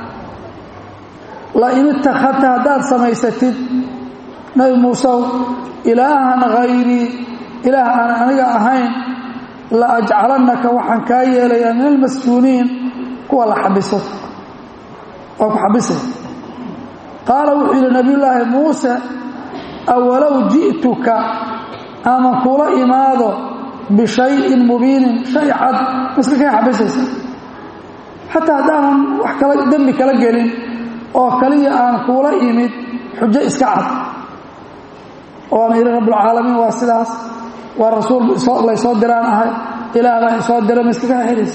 la in ittakhadta haddaad samaysatid nabi muusew ilaahan hayrii ilaah aan aniga ahayn la ajcalannaka waxaan kaa yeelayaa min almasjuuniin kuwa la xabiso waa ku xabisay qaala wuxuu yidhi nabiyullaahi muuse awalow ji'tuka ama kula imaado bishayin mubiinin shay cad maska kaa xabisaysa xataa haddaanan wax kala dembi kala gelin oo kaliya aan kuula imid xujo iska cad oo aan yidhi rabbulcaalamiin waa sidaas waa rasuul laysoo diraan ahay ilaah baa isoo dira ma iska kaa xiraysa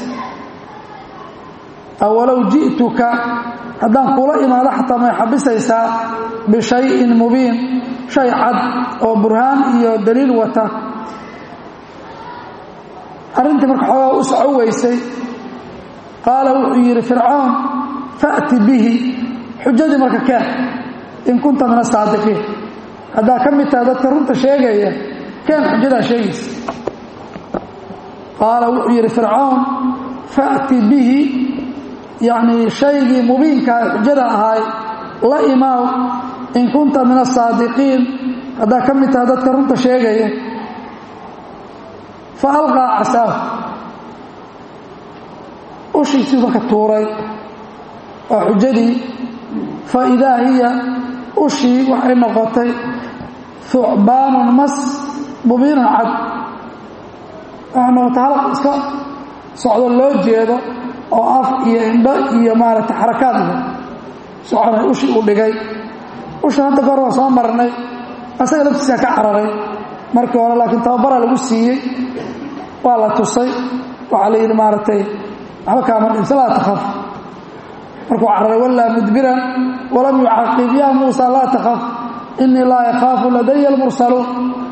awalow ji'tuka haddaan kuula imaado xataa may xabisaysaa bishayin mubiin shay cad oo burhaan iyo daliil wata arrintii marka xoogaa u soco weysay qaala wuxuu yidhi fircoon fa'ti bihi xujadii marka keen in kunta min asaadiqiin haddaa ka mid tahay dadka runta sheegaya keen xujadaa sheegaysa qaala wuxuu yidhi fircoon fa'ti bihi yacnii shaygii mubiinkaa xujada ahaay la imaaw in kunta min asaadiqiin haddaa ka mid tahay dadka runta sheegaya fa alqaa casaahu ushiisii marka tuuray waa xujadii fa idaa hiya ushii waxay noqotay thucbaanun mas mubiinun cad waxay noqotay halaq iska socdo loo jeedo oo af iyo indho iyo maaragtay xarakaad leh soconay ushii uu dhigay usha hadda goor waa soo marnay asaga laftiisaa ka cararay markii hore laakiin tababaraa lagu siiyey waa la tusay waxaa la yidhi maaragtay waxba kaama dhimsa laa takhaf markuu cararay wallaa mudbiran walam yucaqib yaa muusa laa takhaf inii laa yakhaafu ladaya almursaluun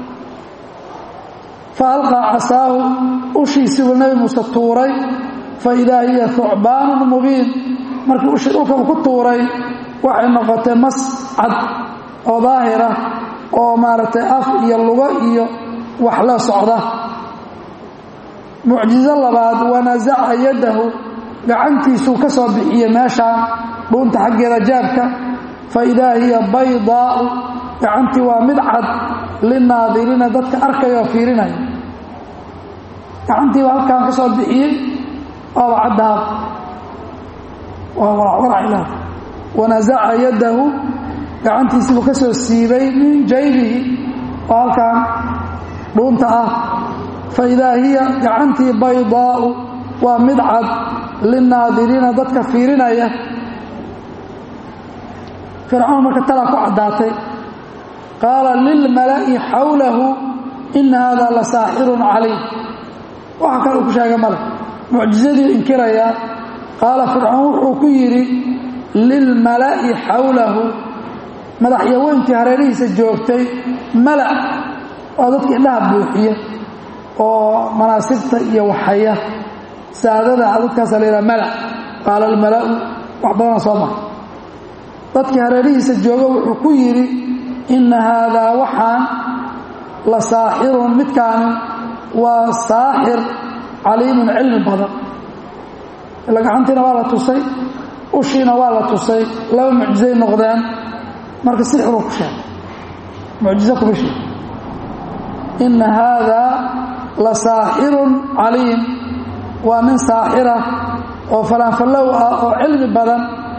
fa alqaa casaahu ushiisiibuu nebi muuse tuuray fa idaa hiya thucbaanun mubiin markii ushii dhulka uu ku tuuray waxay noqotay mas cad oo daahira oo maaragtay af iyo lugo iyo wax la socda mucjizo labaad wanasaca yadahu gacantiisuu ka soo bixiyey meeshaan dhuunta xaggeeda jaabka fa idaa hiya baydaau gacantii waa mid cad linaadiriina dadka arkaya oo fiirinaya gacantiiba halkaan ka soo bixiyey waaba caddaab waa waracwaracilaad wanasaca yadahu gacantiisiibuu ka soo siibay min jaybihi oo halkaan dhuunta ah fa idaa hiya gacantii baydaau waa mid cad linaadiriina dadka fiirinaya fircoon marka talaa ku caddaatay qaala lilmala'i xawlahu ina hada la saaxirun caliim waxa kale uu ku sheegay male mucjizadii inkirayaa qaala fircoon wuxuu ku yidhi lilmala'i xawlahu madaxyaweyntii hareerihiisa joogtay mala waa dadka indhaha buuxiya oo manaasibta iyo waxaya saadada dadkaasa la yidhaha mala qaala almala'u wax badana soo maray dadkii hareerihiisa jooga wuxuu ku yidhi inna haadaa waxaan la saaxirun midkaani waa saaxir caliimun cilmi badan ila gacantiina waa la tusay ushiina waa la tusay laba mucjizay noqdeen marka sixiruu ku sheegay mucjizo kuma sheeg inna haadaa la saaxirun caliim waa nin saaxira oo falaanfallow ah oo cilmi badan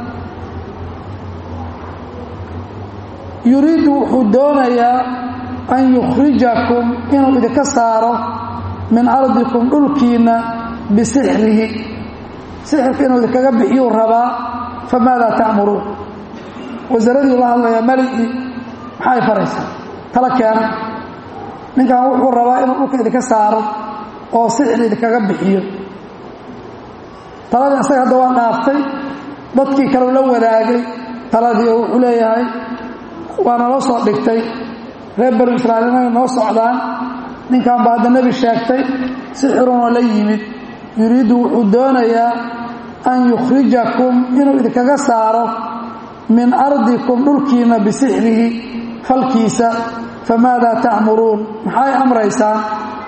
yuriidu wuxuu doonayaa an yukhrijakum inuu idinka saaro min ardikum dhulkiinna bisixrihi sixirka inuu idinkaga bixiyuu rabaa famaadaa ta'muruun wasaaradii la hadlayaa maligii maxay faraysaa tala keena ninkan wuxuu rabaa inuu dhulka idinka saaro oo sixir idinkaga bixiyo taladii asaga hadda waa dhaaftay dadkii kaleu la wadaagay taladii oo wuxuu leeyahay waa naloo soo dhigtay reer banu israa'iil inay noo socdaan ninkan baa hadda nebi sheegtay sixirunoo la yimid yuriidu wuxuu doonayaa an yukhrijakum inuu idinkaga saaro min ardikum dhulkiinna bisixrihi falkiisa famaadaa ta'muruun maxay amraysaan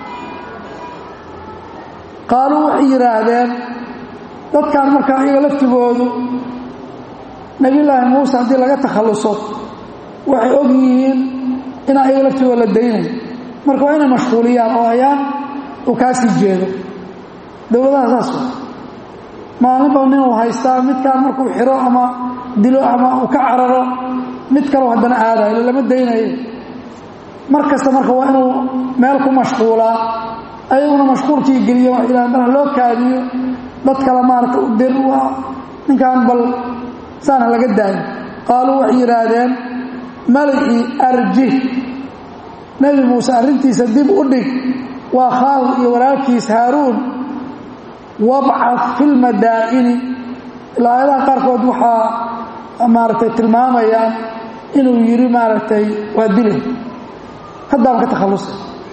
qaaluu waxay yidhaahdeen dadkan markaa iyaga laftigoodu nebiyullaahi muuse haddii laga takhalluso waxay og yihiin inaan iyaga laftigooda la daynayo marka waa inay mashquuliyaan oo ayaan uu kaa sii jeedo dowladaha saas wa maalinba nin uu haystaa midkaan markuu xiro ama dilo ama uu ka cararo mid kaleo haddana aadayo lama daynayo mar kasta marka waa inuu meel ku mashquulaa ayaguna mashquulkii geliyo wax ilaah marha loo kaadiyo dad kale maarata u dir waa ninkaan bal saana laga daayo qaaluu waxay yidhaahdeen malicii arjih nebi muuse arrintiisa dib u dhig waa khaahu iyo walaalkiis haaruun wabcad fi lmadaa'ini ilaa aayadaha qaarkood waxaa maaragtay tilmaamayaan inuu yidhi maaragtay waa dilay haddaan ka takhallusay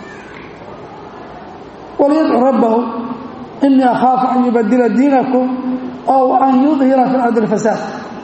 walyadcu rabbahu inii akhaafu an yubadila diinakum ow an yudhira fi lardi alfasaad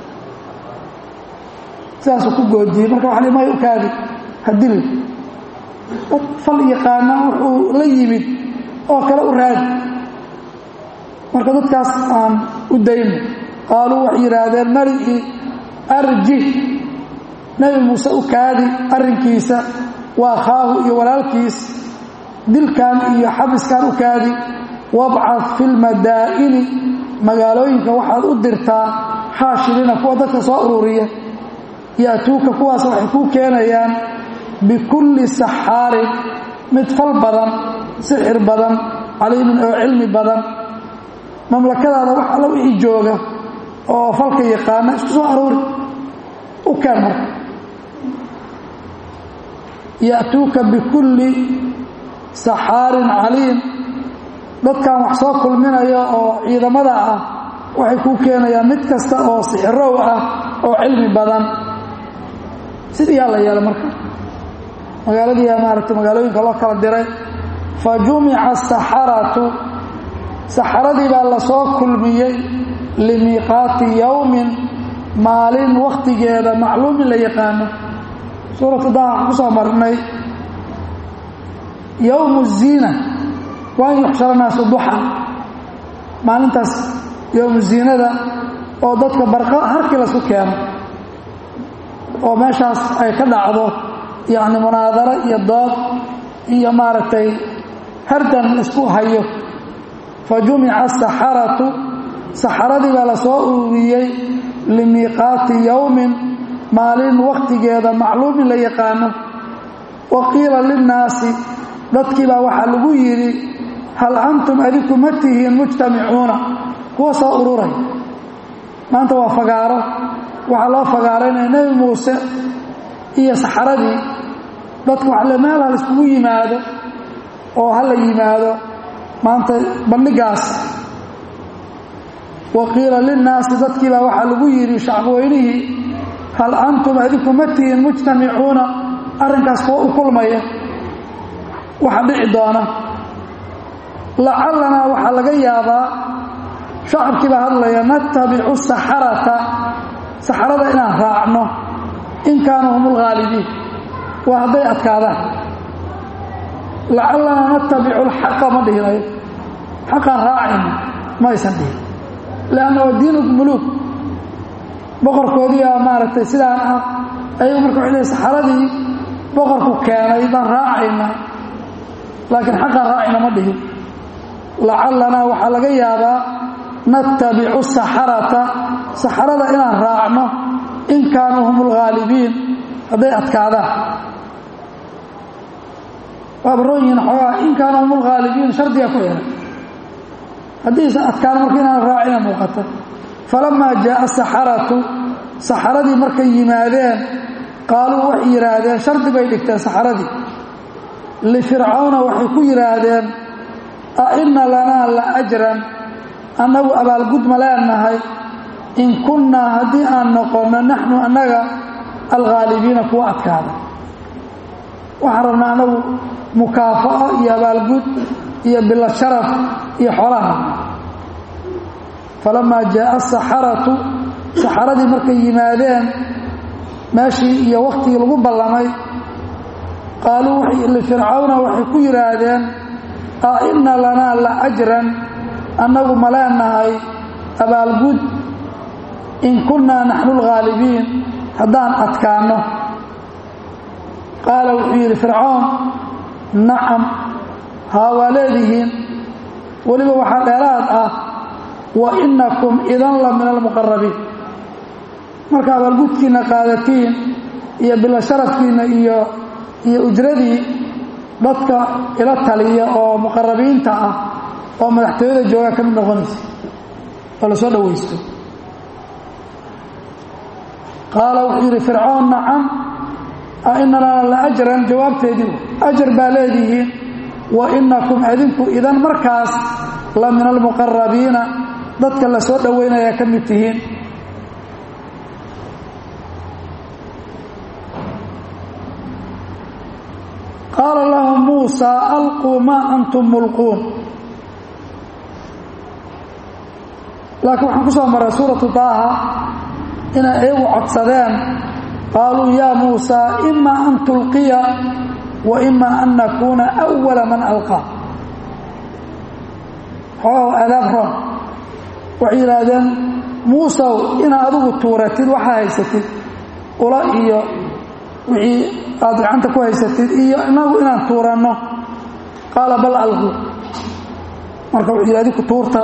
sidaasuu ku goodiyey marka waxa li may u kaadi ha dilin dad fal yaqaana wuxuu la yimid oo kale u raadi marka dadkaas aan u dayno qaaluu waxay yidhaahdeen malicii arjih nebi muuse u kaadi arrinkiisa waa khaahu iyo walaalkiis dilkan iyo xabiskan u kaadi wabcad fi lmadaa'ini magaalooyinka waxaad u dirtaa xaashiriina kuwa dadka soo ururiya ya'tuuka kuwaas waxay kuu keenayaan bikulli saxaarin mid fal badan sixir badan caliimin oo cilmi badan mamlakadaada wax alla wixii jooga oo falka yaqaana isku soo aroori u keen marka ya'tuuka bikulli saxaarin caliim dadkan wax soo kulminaya oo ciidamada ah waxay kuu keenayaan mid kasta oo sixirow ah oo cilmi badan sidii yaa la yeelay marka magaaladiiyaa maaragtay magaalooyinka loo kala diray fa jumica asaxaratu saxaradii baa lasoo kulmiyey limiiqaati yowmin maalin wakhtigeeda macluumin la yaqaano suuratu daha waxaan ku soo marnay yowmu ziina waan yuxshara naasu duxan maalintaas yowmu ziinada oo dadka barqa harkii lasu keeno oo meeshaas ay ka dhacdo yacni munaadaro iyo dood iyo maaragtay hardan isku hayo fa jumica asaxaratu saxaradii baa lasoo ururiyey limiiqaati yowmin maalin wakhtigeeda macluumin la yaqaano wa qiila linnaasi dadkii baa waxaa lagu yidhi hal antum adinku ma tihiin mujtamicuuna kuwa soo ururay maanta waa fagaaro waxaa loo fagaaraynaya nebi muuse iyo saxaradii dadku waxle meel hal iskugu yimaado oo ha la yimaado maanta bandhigaas wa qiila linnaasi dadkii baa waxaa lagu yidhi shacbweynihii hal antum adinku ma tihiin mujtamicuuna arrinkaas kuwa u kulmaya waxa dhici doona lacalanaa waxaa laga yaabaa shacabkii baa hadlaya natabicu saxarata saxarada inaan raacno in kaanuu hum ulghaalibiin waa hadday adkaadaan lacalanaa natabicu alxaqa ma dhihinayo xaqaan raacayno ma aysan dhihin leanna waa diinu muluuk boqorkoodiiaa maaragtay sidaan ah ayagu marka waxay leey saxaradii boqorku keenay baan raacaynaa laakiin xaqaan raacayna ma dhihin lacalanaa waxaa laga yaabaa natabicu saxarata saxarada inaan raacno in kaanuu hum ulghaalibiin hadday adkaadaan waa baroon yihiin xoogaa in kaanuu hum ulghaalibiin shardiga ku xihan haddiisan adkaan marka inaan raacina muuqata falamaa jaaa saxaratu saxaradii markay yimaadeen qaaluu waxay yidhaahdeen shardi bay dhigteen saxaradii lifircawna waxay ku yidhaahdeen a inna lanaa la ajran annagu abaalgud ma leenahay in kunnaa haddii aan noqonno naxnu annaga alghaalibiina kuwa adkaada waxaan rabnaa annagu mukaafa'o iyo abaalgud iyo bilo sharaf iyo xolaha falamaa jaaa asaxaratu saxaradii markay yimaadeen meeshii iyo wakhtigii lagu ballamay qaaluu lifircawna waxay ku yidhaahdeen a inna lanaa la ajran annagu ma leenahay abaalgud in kunnaa naxnu lghaalibiin haddaan adkaanno qaala wuxuu yidhi fircoon nacam haa waa leedihiin weliba waxaa dheeraad ah wa innakum idan la min almuqarabiin marka abaalgudkiinna qaadatiin iyo bilo sharafkiinna iyo iyo ujradii dadka ila taliya oo muqarabiinta ah oo madaxtooyada joogaa ka mid noqonaysa oo la soo dhowaysto qaala wuxuu yidhi fircoon nacam a ina lana la ajran jawaabteedii ajar baa leedihiin wa inakum adinku idan markaas la min almuqarabiina dadka la soo dhowaynaya ka mid tihiin qaala lahu muusaa alquu maa antum mulquun laakiin waxaan ku soo maray suuratu daaha inay iyagu codsadeen qaaluu yaa muusaa ima an tulqiya wa ima an nakuuna awala man alqaa xoogahu adaab roon waxay yidhaahdeen muusow inaad adigu tuuratid waxaa haysatid ula iyo wixii aad gacanta ku haysatid iyo inagu inaan tuuranno qaala bal alqu marka wuxuu yidhi adiku tuurta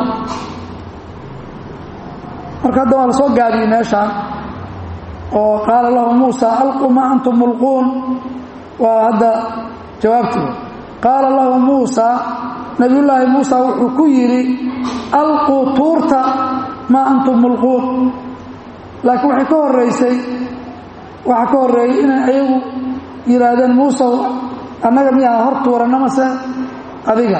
marka hadda waa la soo gaabiyey meeshaan oo qaala lahu muusa alquu maa antum mulquun waa hadda jawaabtii qaala lahu muusa nabiyullaahi muusa wuxuu ku yidhi alquu tuurta maa antum mulquun laakiin waxay ka horeysay waxaa ka horreeyey inay ayagu yidhaahdeen muusow annaga miyaa hor tuuranna mase adiga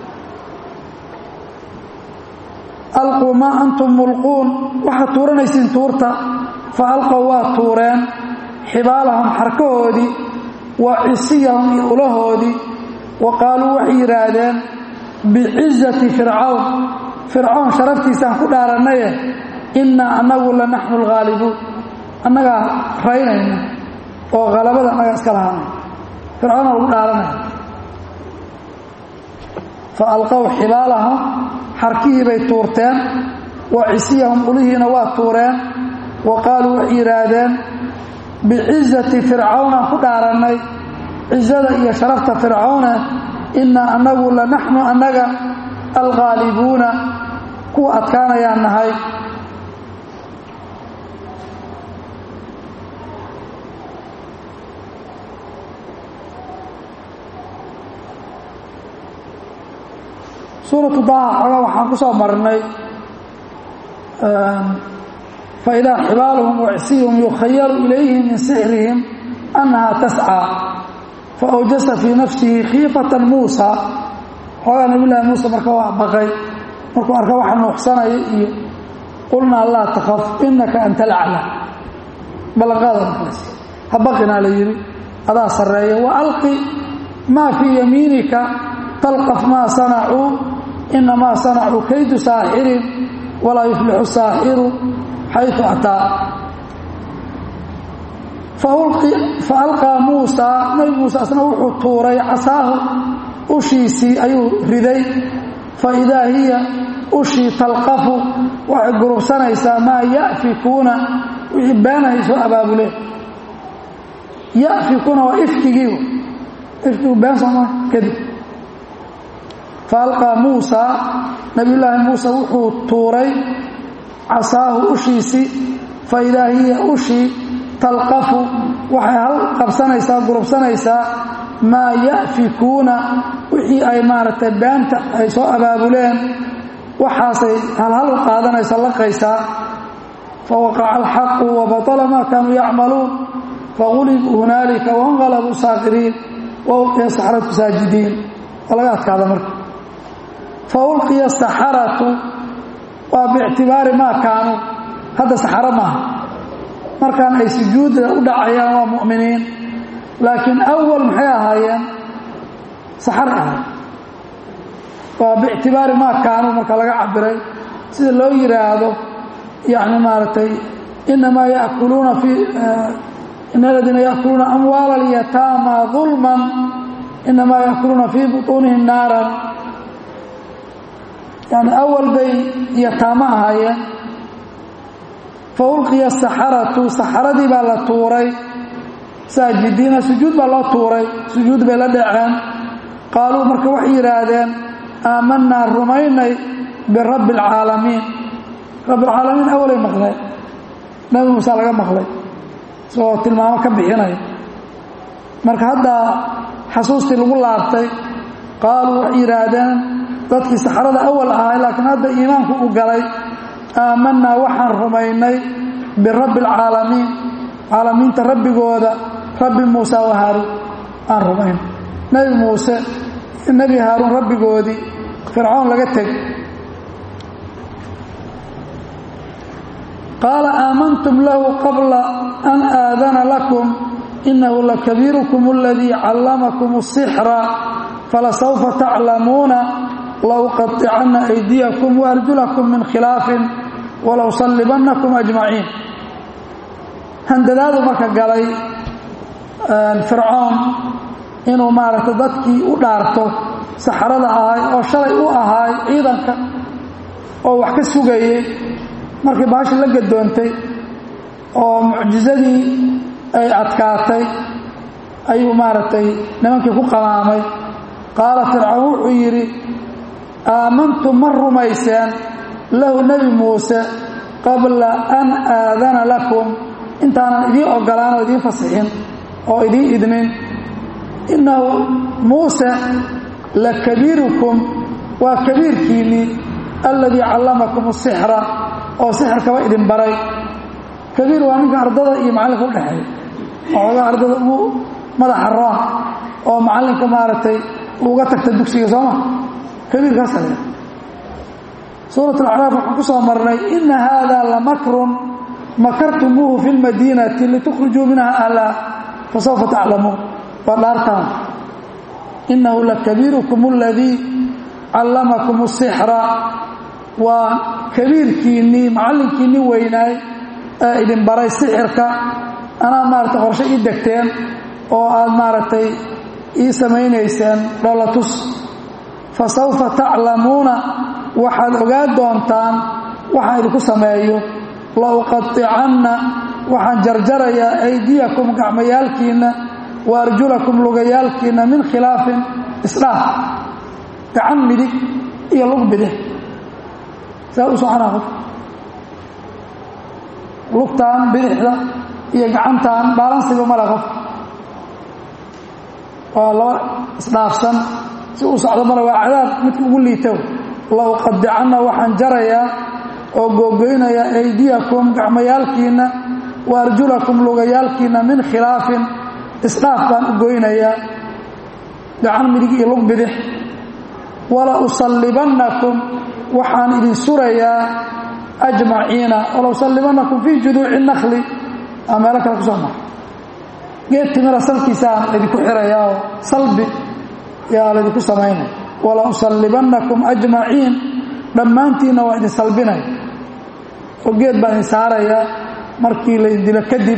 alquu maa antum mulquun waxaad tuuranaysiin tuurta fa alqow waa tuureen xibaalahum xarkahoodii wa cisiyahum iyo ulahoodii wa qaaluu waxay yidhaahdeen bicizati fircawn fircown sharaftiisaan ku dhaarannaye innaa annagu la naxnu alghaalibuun annagaa raynayna oo halabada annagaa iska lahaanay fircoona lagu dhaaranaya fa alqow xibaalahum xarkihii bay tuurteen wa cisiyahum ulihiina waa tuureen wa qaaluu waxay yidhaahdeen bicizati fircawnaan ku dhaarannay cizada iyo sharafta fircawne innaa annagu la naxnu annaga alghaalibuuna kuwa adkaanayaan nahay suuratu daha xoga waxaan ku soo marnay faidaa xibaaluhum wacsiyuhum yukhayalu ilayhi min sixrihim annahaa tascaa faawjasa fii nafsihi khiifatan muusa xoogaa nabiyullaahi muuse marka waa baqay markuu arka waxa nuuxsanaya iyo qulnaa laa takaf inaka anta alacla ballanqaada markaas ha baqinaa la yidhi adaa sarreeya wa alqi maa fii yamiinika talqaf maa sanacuu inamaa sanacuu kaydu saaxirin walaa yuflixu saaxiru xaytu ataa fa alqaa muusaa nabi muuse asna wuxuu tuuray casaahu ushiisii ayuu riday fa idaa hiya ushii talqafu waxay gurubsanaysaa maa ya'fikuuna wixii beenahay soo abaabuleen ya'fikuuna waa ifkigii ifkigu been sooma kadib faalqaa muusaa nabiyullaahi muuse wuxuu tuuray casaahu ushiisii fa idaa hiya ushii talqafu waxay hal qabsanaysaa gurubsanaysaa maa ya'fikuuna wixii ay maaragtay beenta ay soo abaabuleen waxaasay halhal u qaadanaysa laqaysaa fa waqaca alxaqu wa batala maa kaanuu yacmaluun fagulibuu hunaalika wanqalabuu saakiriin wa ulqiya saxratu saajidiin waa laga adkaada marka fa ulqiya saxaratu waa biictibaari maa kaanuu hadda saxaro maaha markaan ay sujuudda u dhacayaan waa mu'miniin laakiin awal maxay ahaayeen saxar ahay waa biictibaari maa kaanuu marka laga cabiray sida loo yidhaahdo yani maaragtay inamaa yakuluuna fii ina aladiina yaakuluuna amwaala alyataama dulman inamaa yaakuluuna fii butuunihim naaran yani awal bay yataamo ahaayeen fa ulqiya saxaratu saxaradii baa la tuuray saajidiina sujuud baa loo tuuray sujuud bay la dhaceen qaaluu marka waxay yidhaahdeen aamanaa rumaynay birabbi alcaalamiin rabbilcaalamiin awalay maqleen nabi muuse laga maqlay isagoo tilmaamo ka bixinaya marka haddaa xasuustii lagu laabtay qaaluu waxay yidhaahdeen dadkii saxarada awal ahay laakiin hadda iimaanku u galay aamanaa waxaan rumaynay birabbi alcaalamiin caalamiinta rabbigooda rabbi muuse wa haaruun aan rumayn nebi muuse nebi haaruun rabbigoodii fircoon laga teg qaala aamantum lahu qabla an aadana lakum inahu lakabiirukum aladii callamakum الsixra falasawfa taclamuuna lauqaطicanna aydiyakum waarjulakum min khilaafin walow sallibannakum ajmaciin handadaadu marka galay fircoon inuu maaragtay dadkii u dhaarto saxarada ahay oo shalay u ahaay ciidanka oo wax ka sugayey markii baashi la gadoontay oo mucjizadii ay adkaatay ayuu maaragtay nimankii ku qamaamay qaala fircoon wuxuu yidhi aamantum ma rumayseen lahu nebi muuse qabla an aadana lakum intaanan idiin ogolaan oo idiin fasixin oo idiin idnin innahu muuse la kabiirukum waa kabiirkiinnii alladii callamakum asixra oo sixirkaba idin baray kabiir waa ninka ardada iyo macallinka u dhexeeya waxoogaa ardada ugu madaxa roon oo macallinka maaragtay uga tagta dugsiga sooma kabiirkaasa le suurat alacraaf waxaan ku soo marnay ina haada lamakrun makartumuuhu fi lmadiinati litukhrijuu minha ahlaa fasawfa taclamuun waa dhaartaan inahu lakabiirukum aladii callamakum asixra waa kabiirkiinnii macallinkiinnii weynaay ee idin baray sixirka anaa maaragtay qorshe ii degteen oo aad maaragtay ii samaynayseen dholatus fa sawfa taclamuuna waxaad ogaan doontaan waxaan idinku sameeyo la uqaicanna waxaan jarjarayaa aydiyakum gacmayaalkiinna wa arjulakum lugayaalkiinna min khilaafin isdhaaf gacan midig iyo lug bidix saa u soconaa qof lugtaan bidixda iyo gacantaan baalansiga male qof waa laba isdhaafsan si uu socdo male waa cadaab midka ugu liito la uqadicanna waxaan jarayaa oo googoynayaa aydiyakum gacmayaalkiinna wa arjulakum lugayaalkiinna min khilaafin isdhaaf baan u goynayaa gacan midig iyo lug bidix wala usallibannakum waxaan idin surayaa ajmaciina wala usallibannakum fii juduuci nakli aa meelo kale kusoo mara geed timira salkiisaan laydinku xirayaa oo salbi yaa laydinku samaynaya wala usallibannakum ajmaciin dhammaantiinna waa idin salbinaya oo geed baan idin saarayaa markii laydin dilo kadib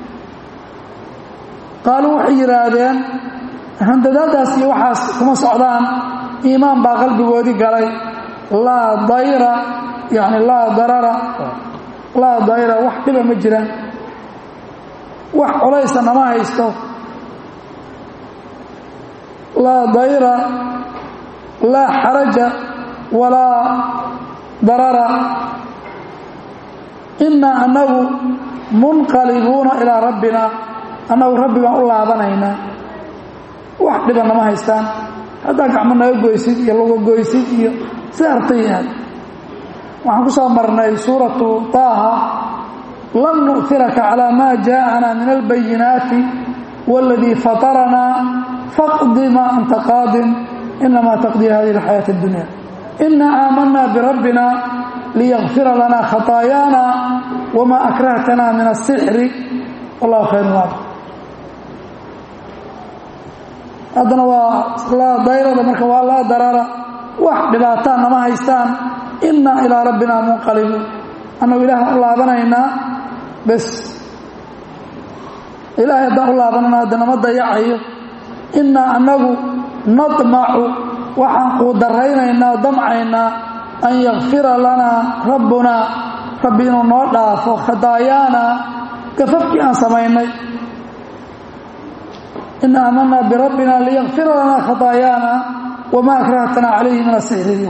qaaluu waxay yidhaahdeen handadaadaas iyo waxaas kuma socdaan iimaan baa qalbigoodii galay laa dayra yani laa darara laa dayra wax dhiba ma jiraan wax colaysa nama haysto laa dayra laa xaraja walaa darara innaa annagu munqalibuuna ilaa rabbina annagu rabbi baan u laabanaynaa wax dhiba nama haystaan haddaa gacmo naga goysid iyo luga goysid iyo si artayaad waxaan ku soo marnay suuratu taaha lan nu'tiraka calaa maa jaa'ana min albayinaati waladii fataranaa faqdi maa anta qaadin inamaa taqdii hadihi alxayaati addunya inaa aamanaa birabbina liyakfira lanaa khataayaana wamaa akrahtana min asixri wallahu khayr waab haddana waa laa dayrada marka waa laa darara wax dhibaataan nama haystaan innaa ilaa rabbina munqalibuun annagu ilaaha u laabanaynaa bes ilaahay haddaan u laabanana hadda nama dayacayo innaa annagu nadmacu waxaan kuu daraynaynaa o damcaynaa an yakfira lanaa rabbunaa rabbi inuu noo dhaafo khadaayaana gafafkii aan samaynay in aamanaa birabbina liyakfira lanaa khadaayaana wamaa akrahtanaa calayhi min asixri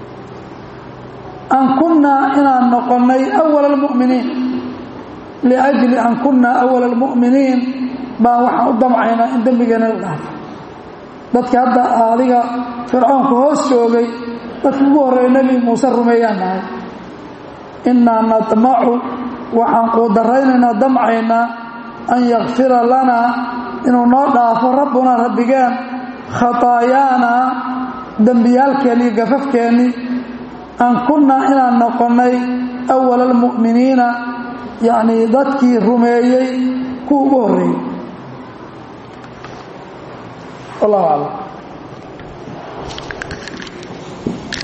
an kunnaa inaan noqonnay awala almu'miniin liajli an kunnaa awala almu'miniin baan waxaan u damcaynaa in dembigeena la dhaafo dadka hadda adiga fircoonka hoos joogay dadka ugu horreeya nebi muuse rumeeyaan nahay innaa nadmacu waxaan kuu daraynaynaa damcaynaa an yakfira lanaa inuu noo dhaafo rabbunaa rabbigeen khataayaana dembiyaalkeenni iyo gafafkeennii an kunnaa inaan noqonnay awala almu'miniina yacnii dadkii rumeeyey kuwa ugu horreeyey wallahu aclam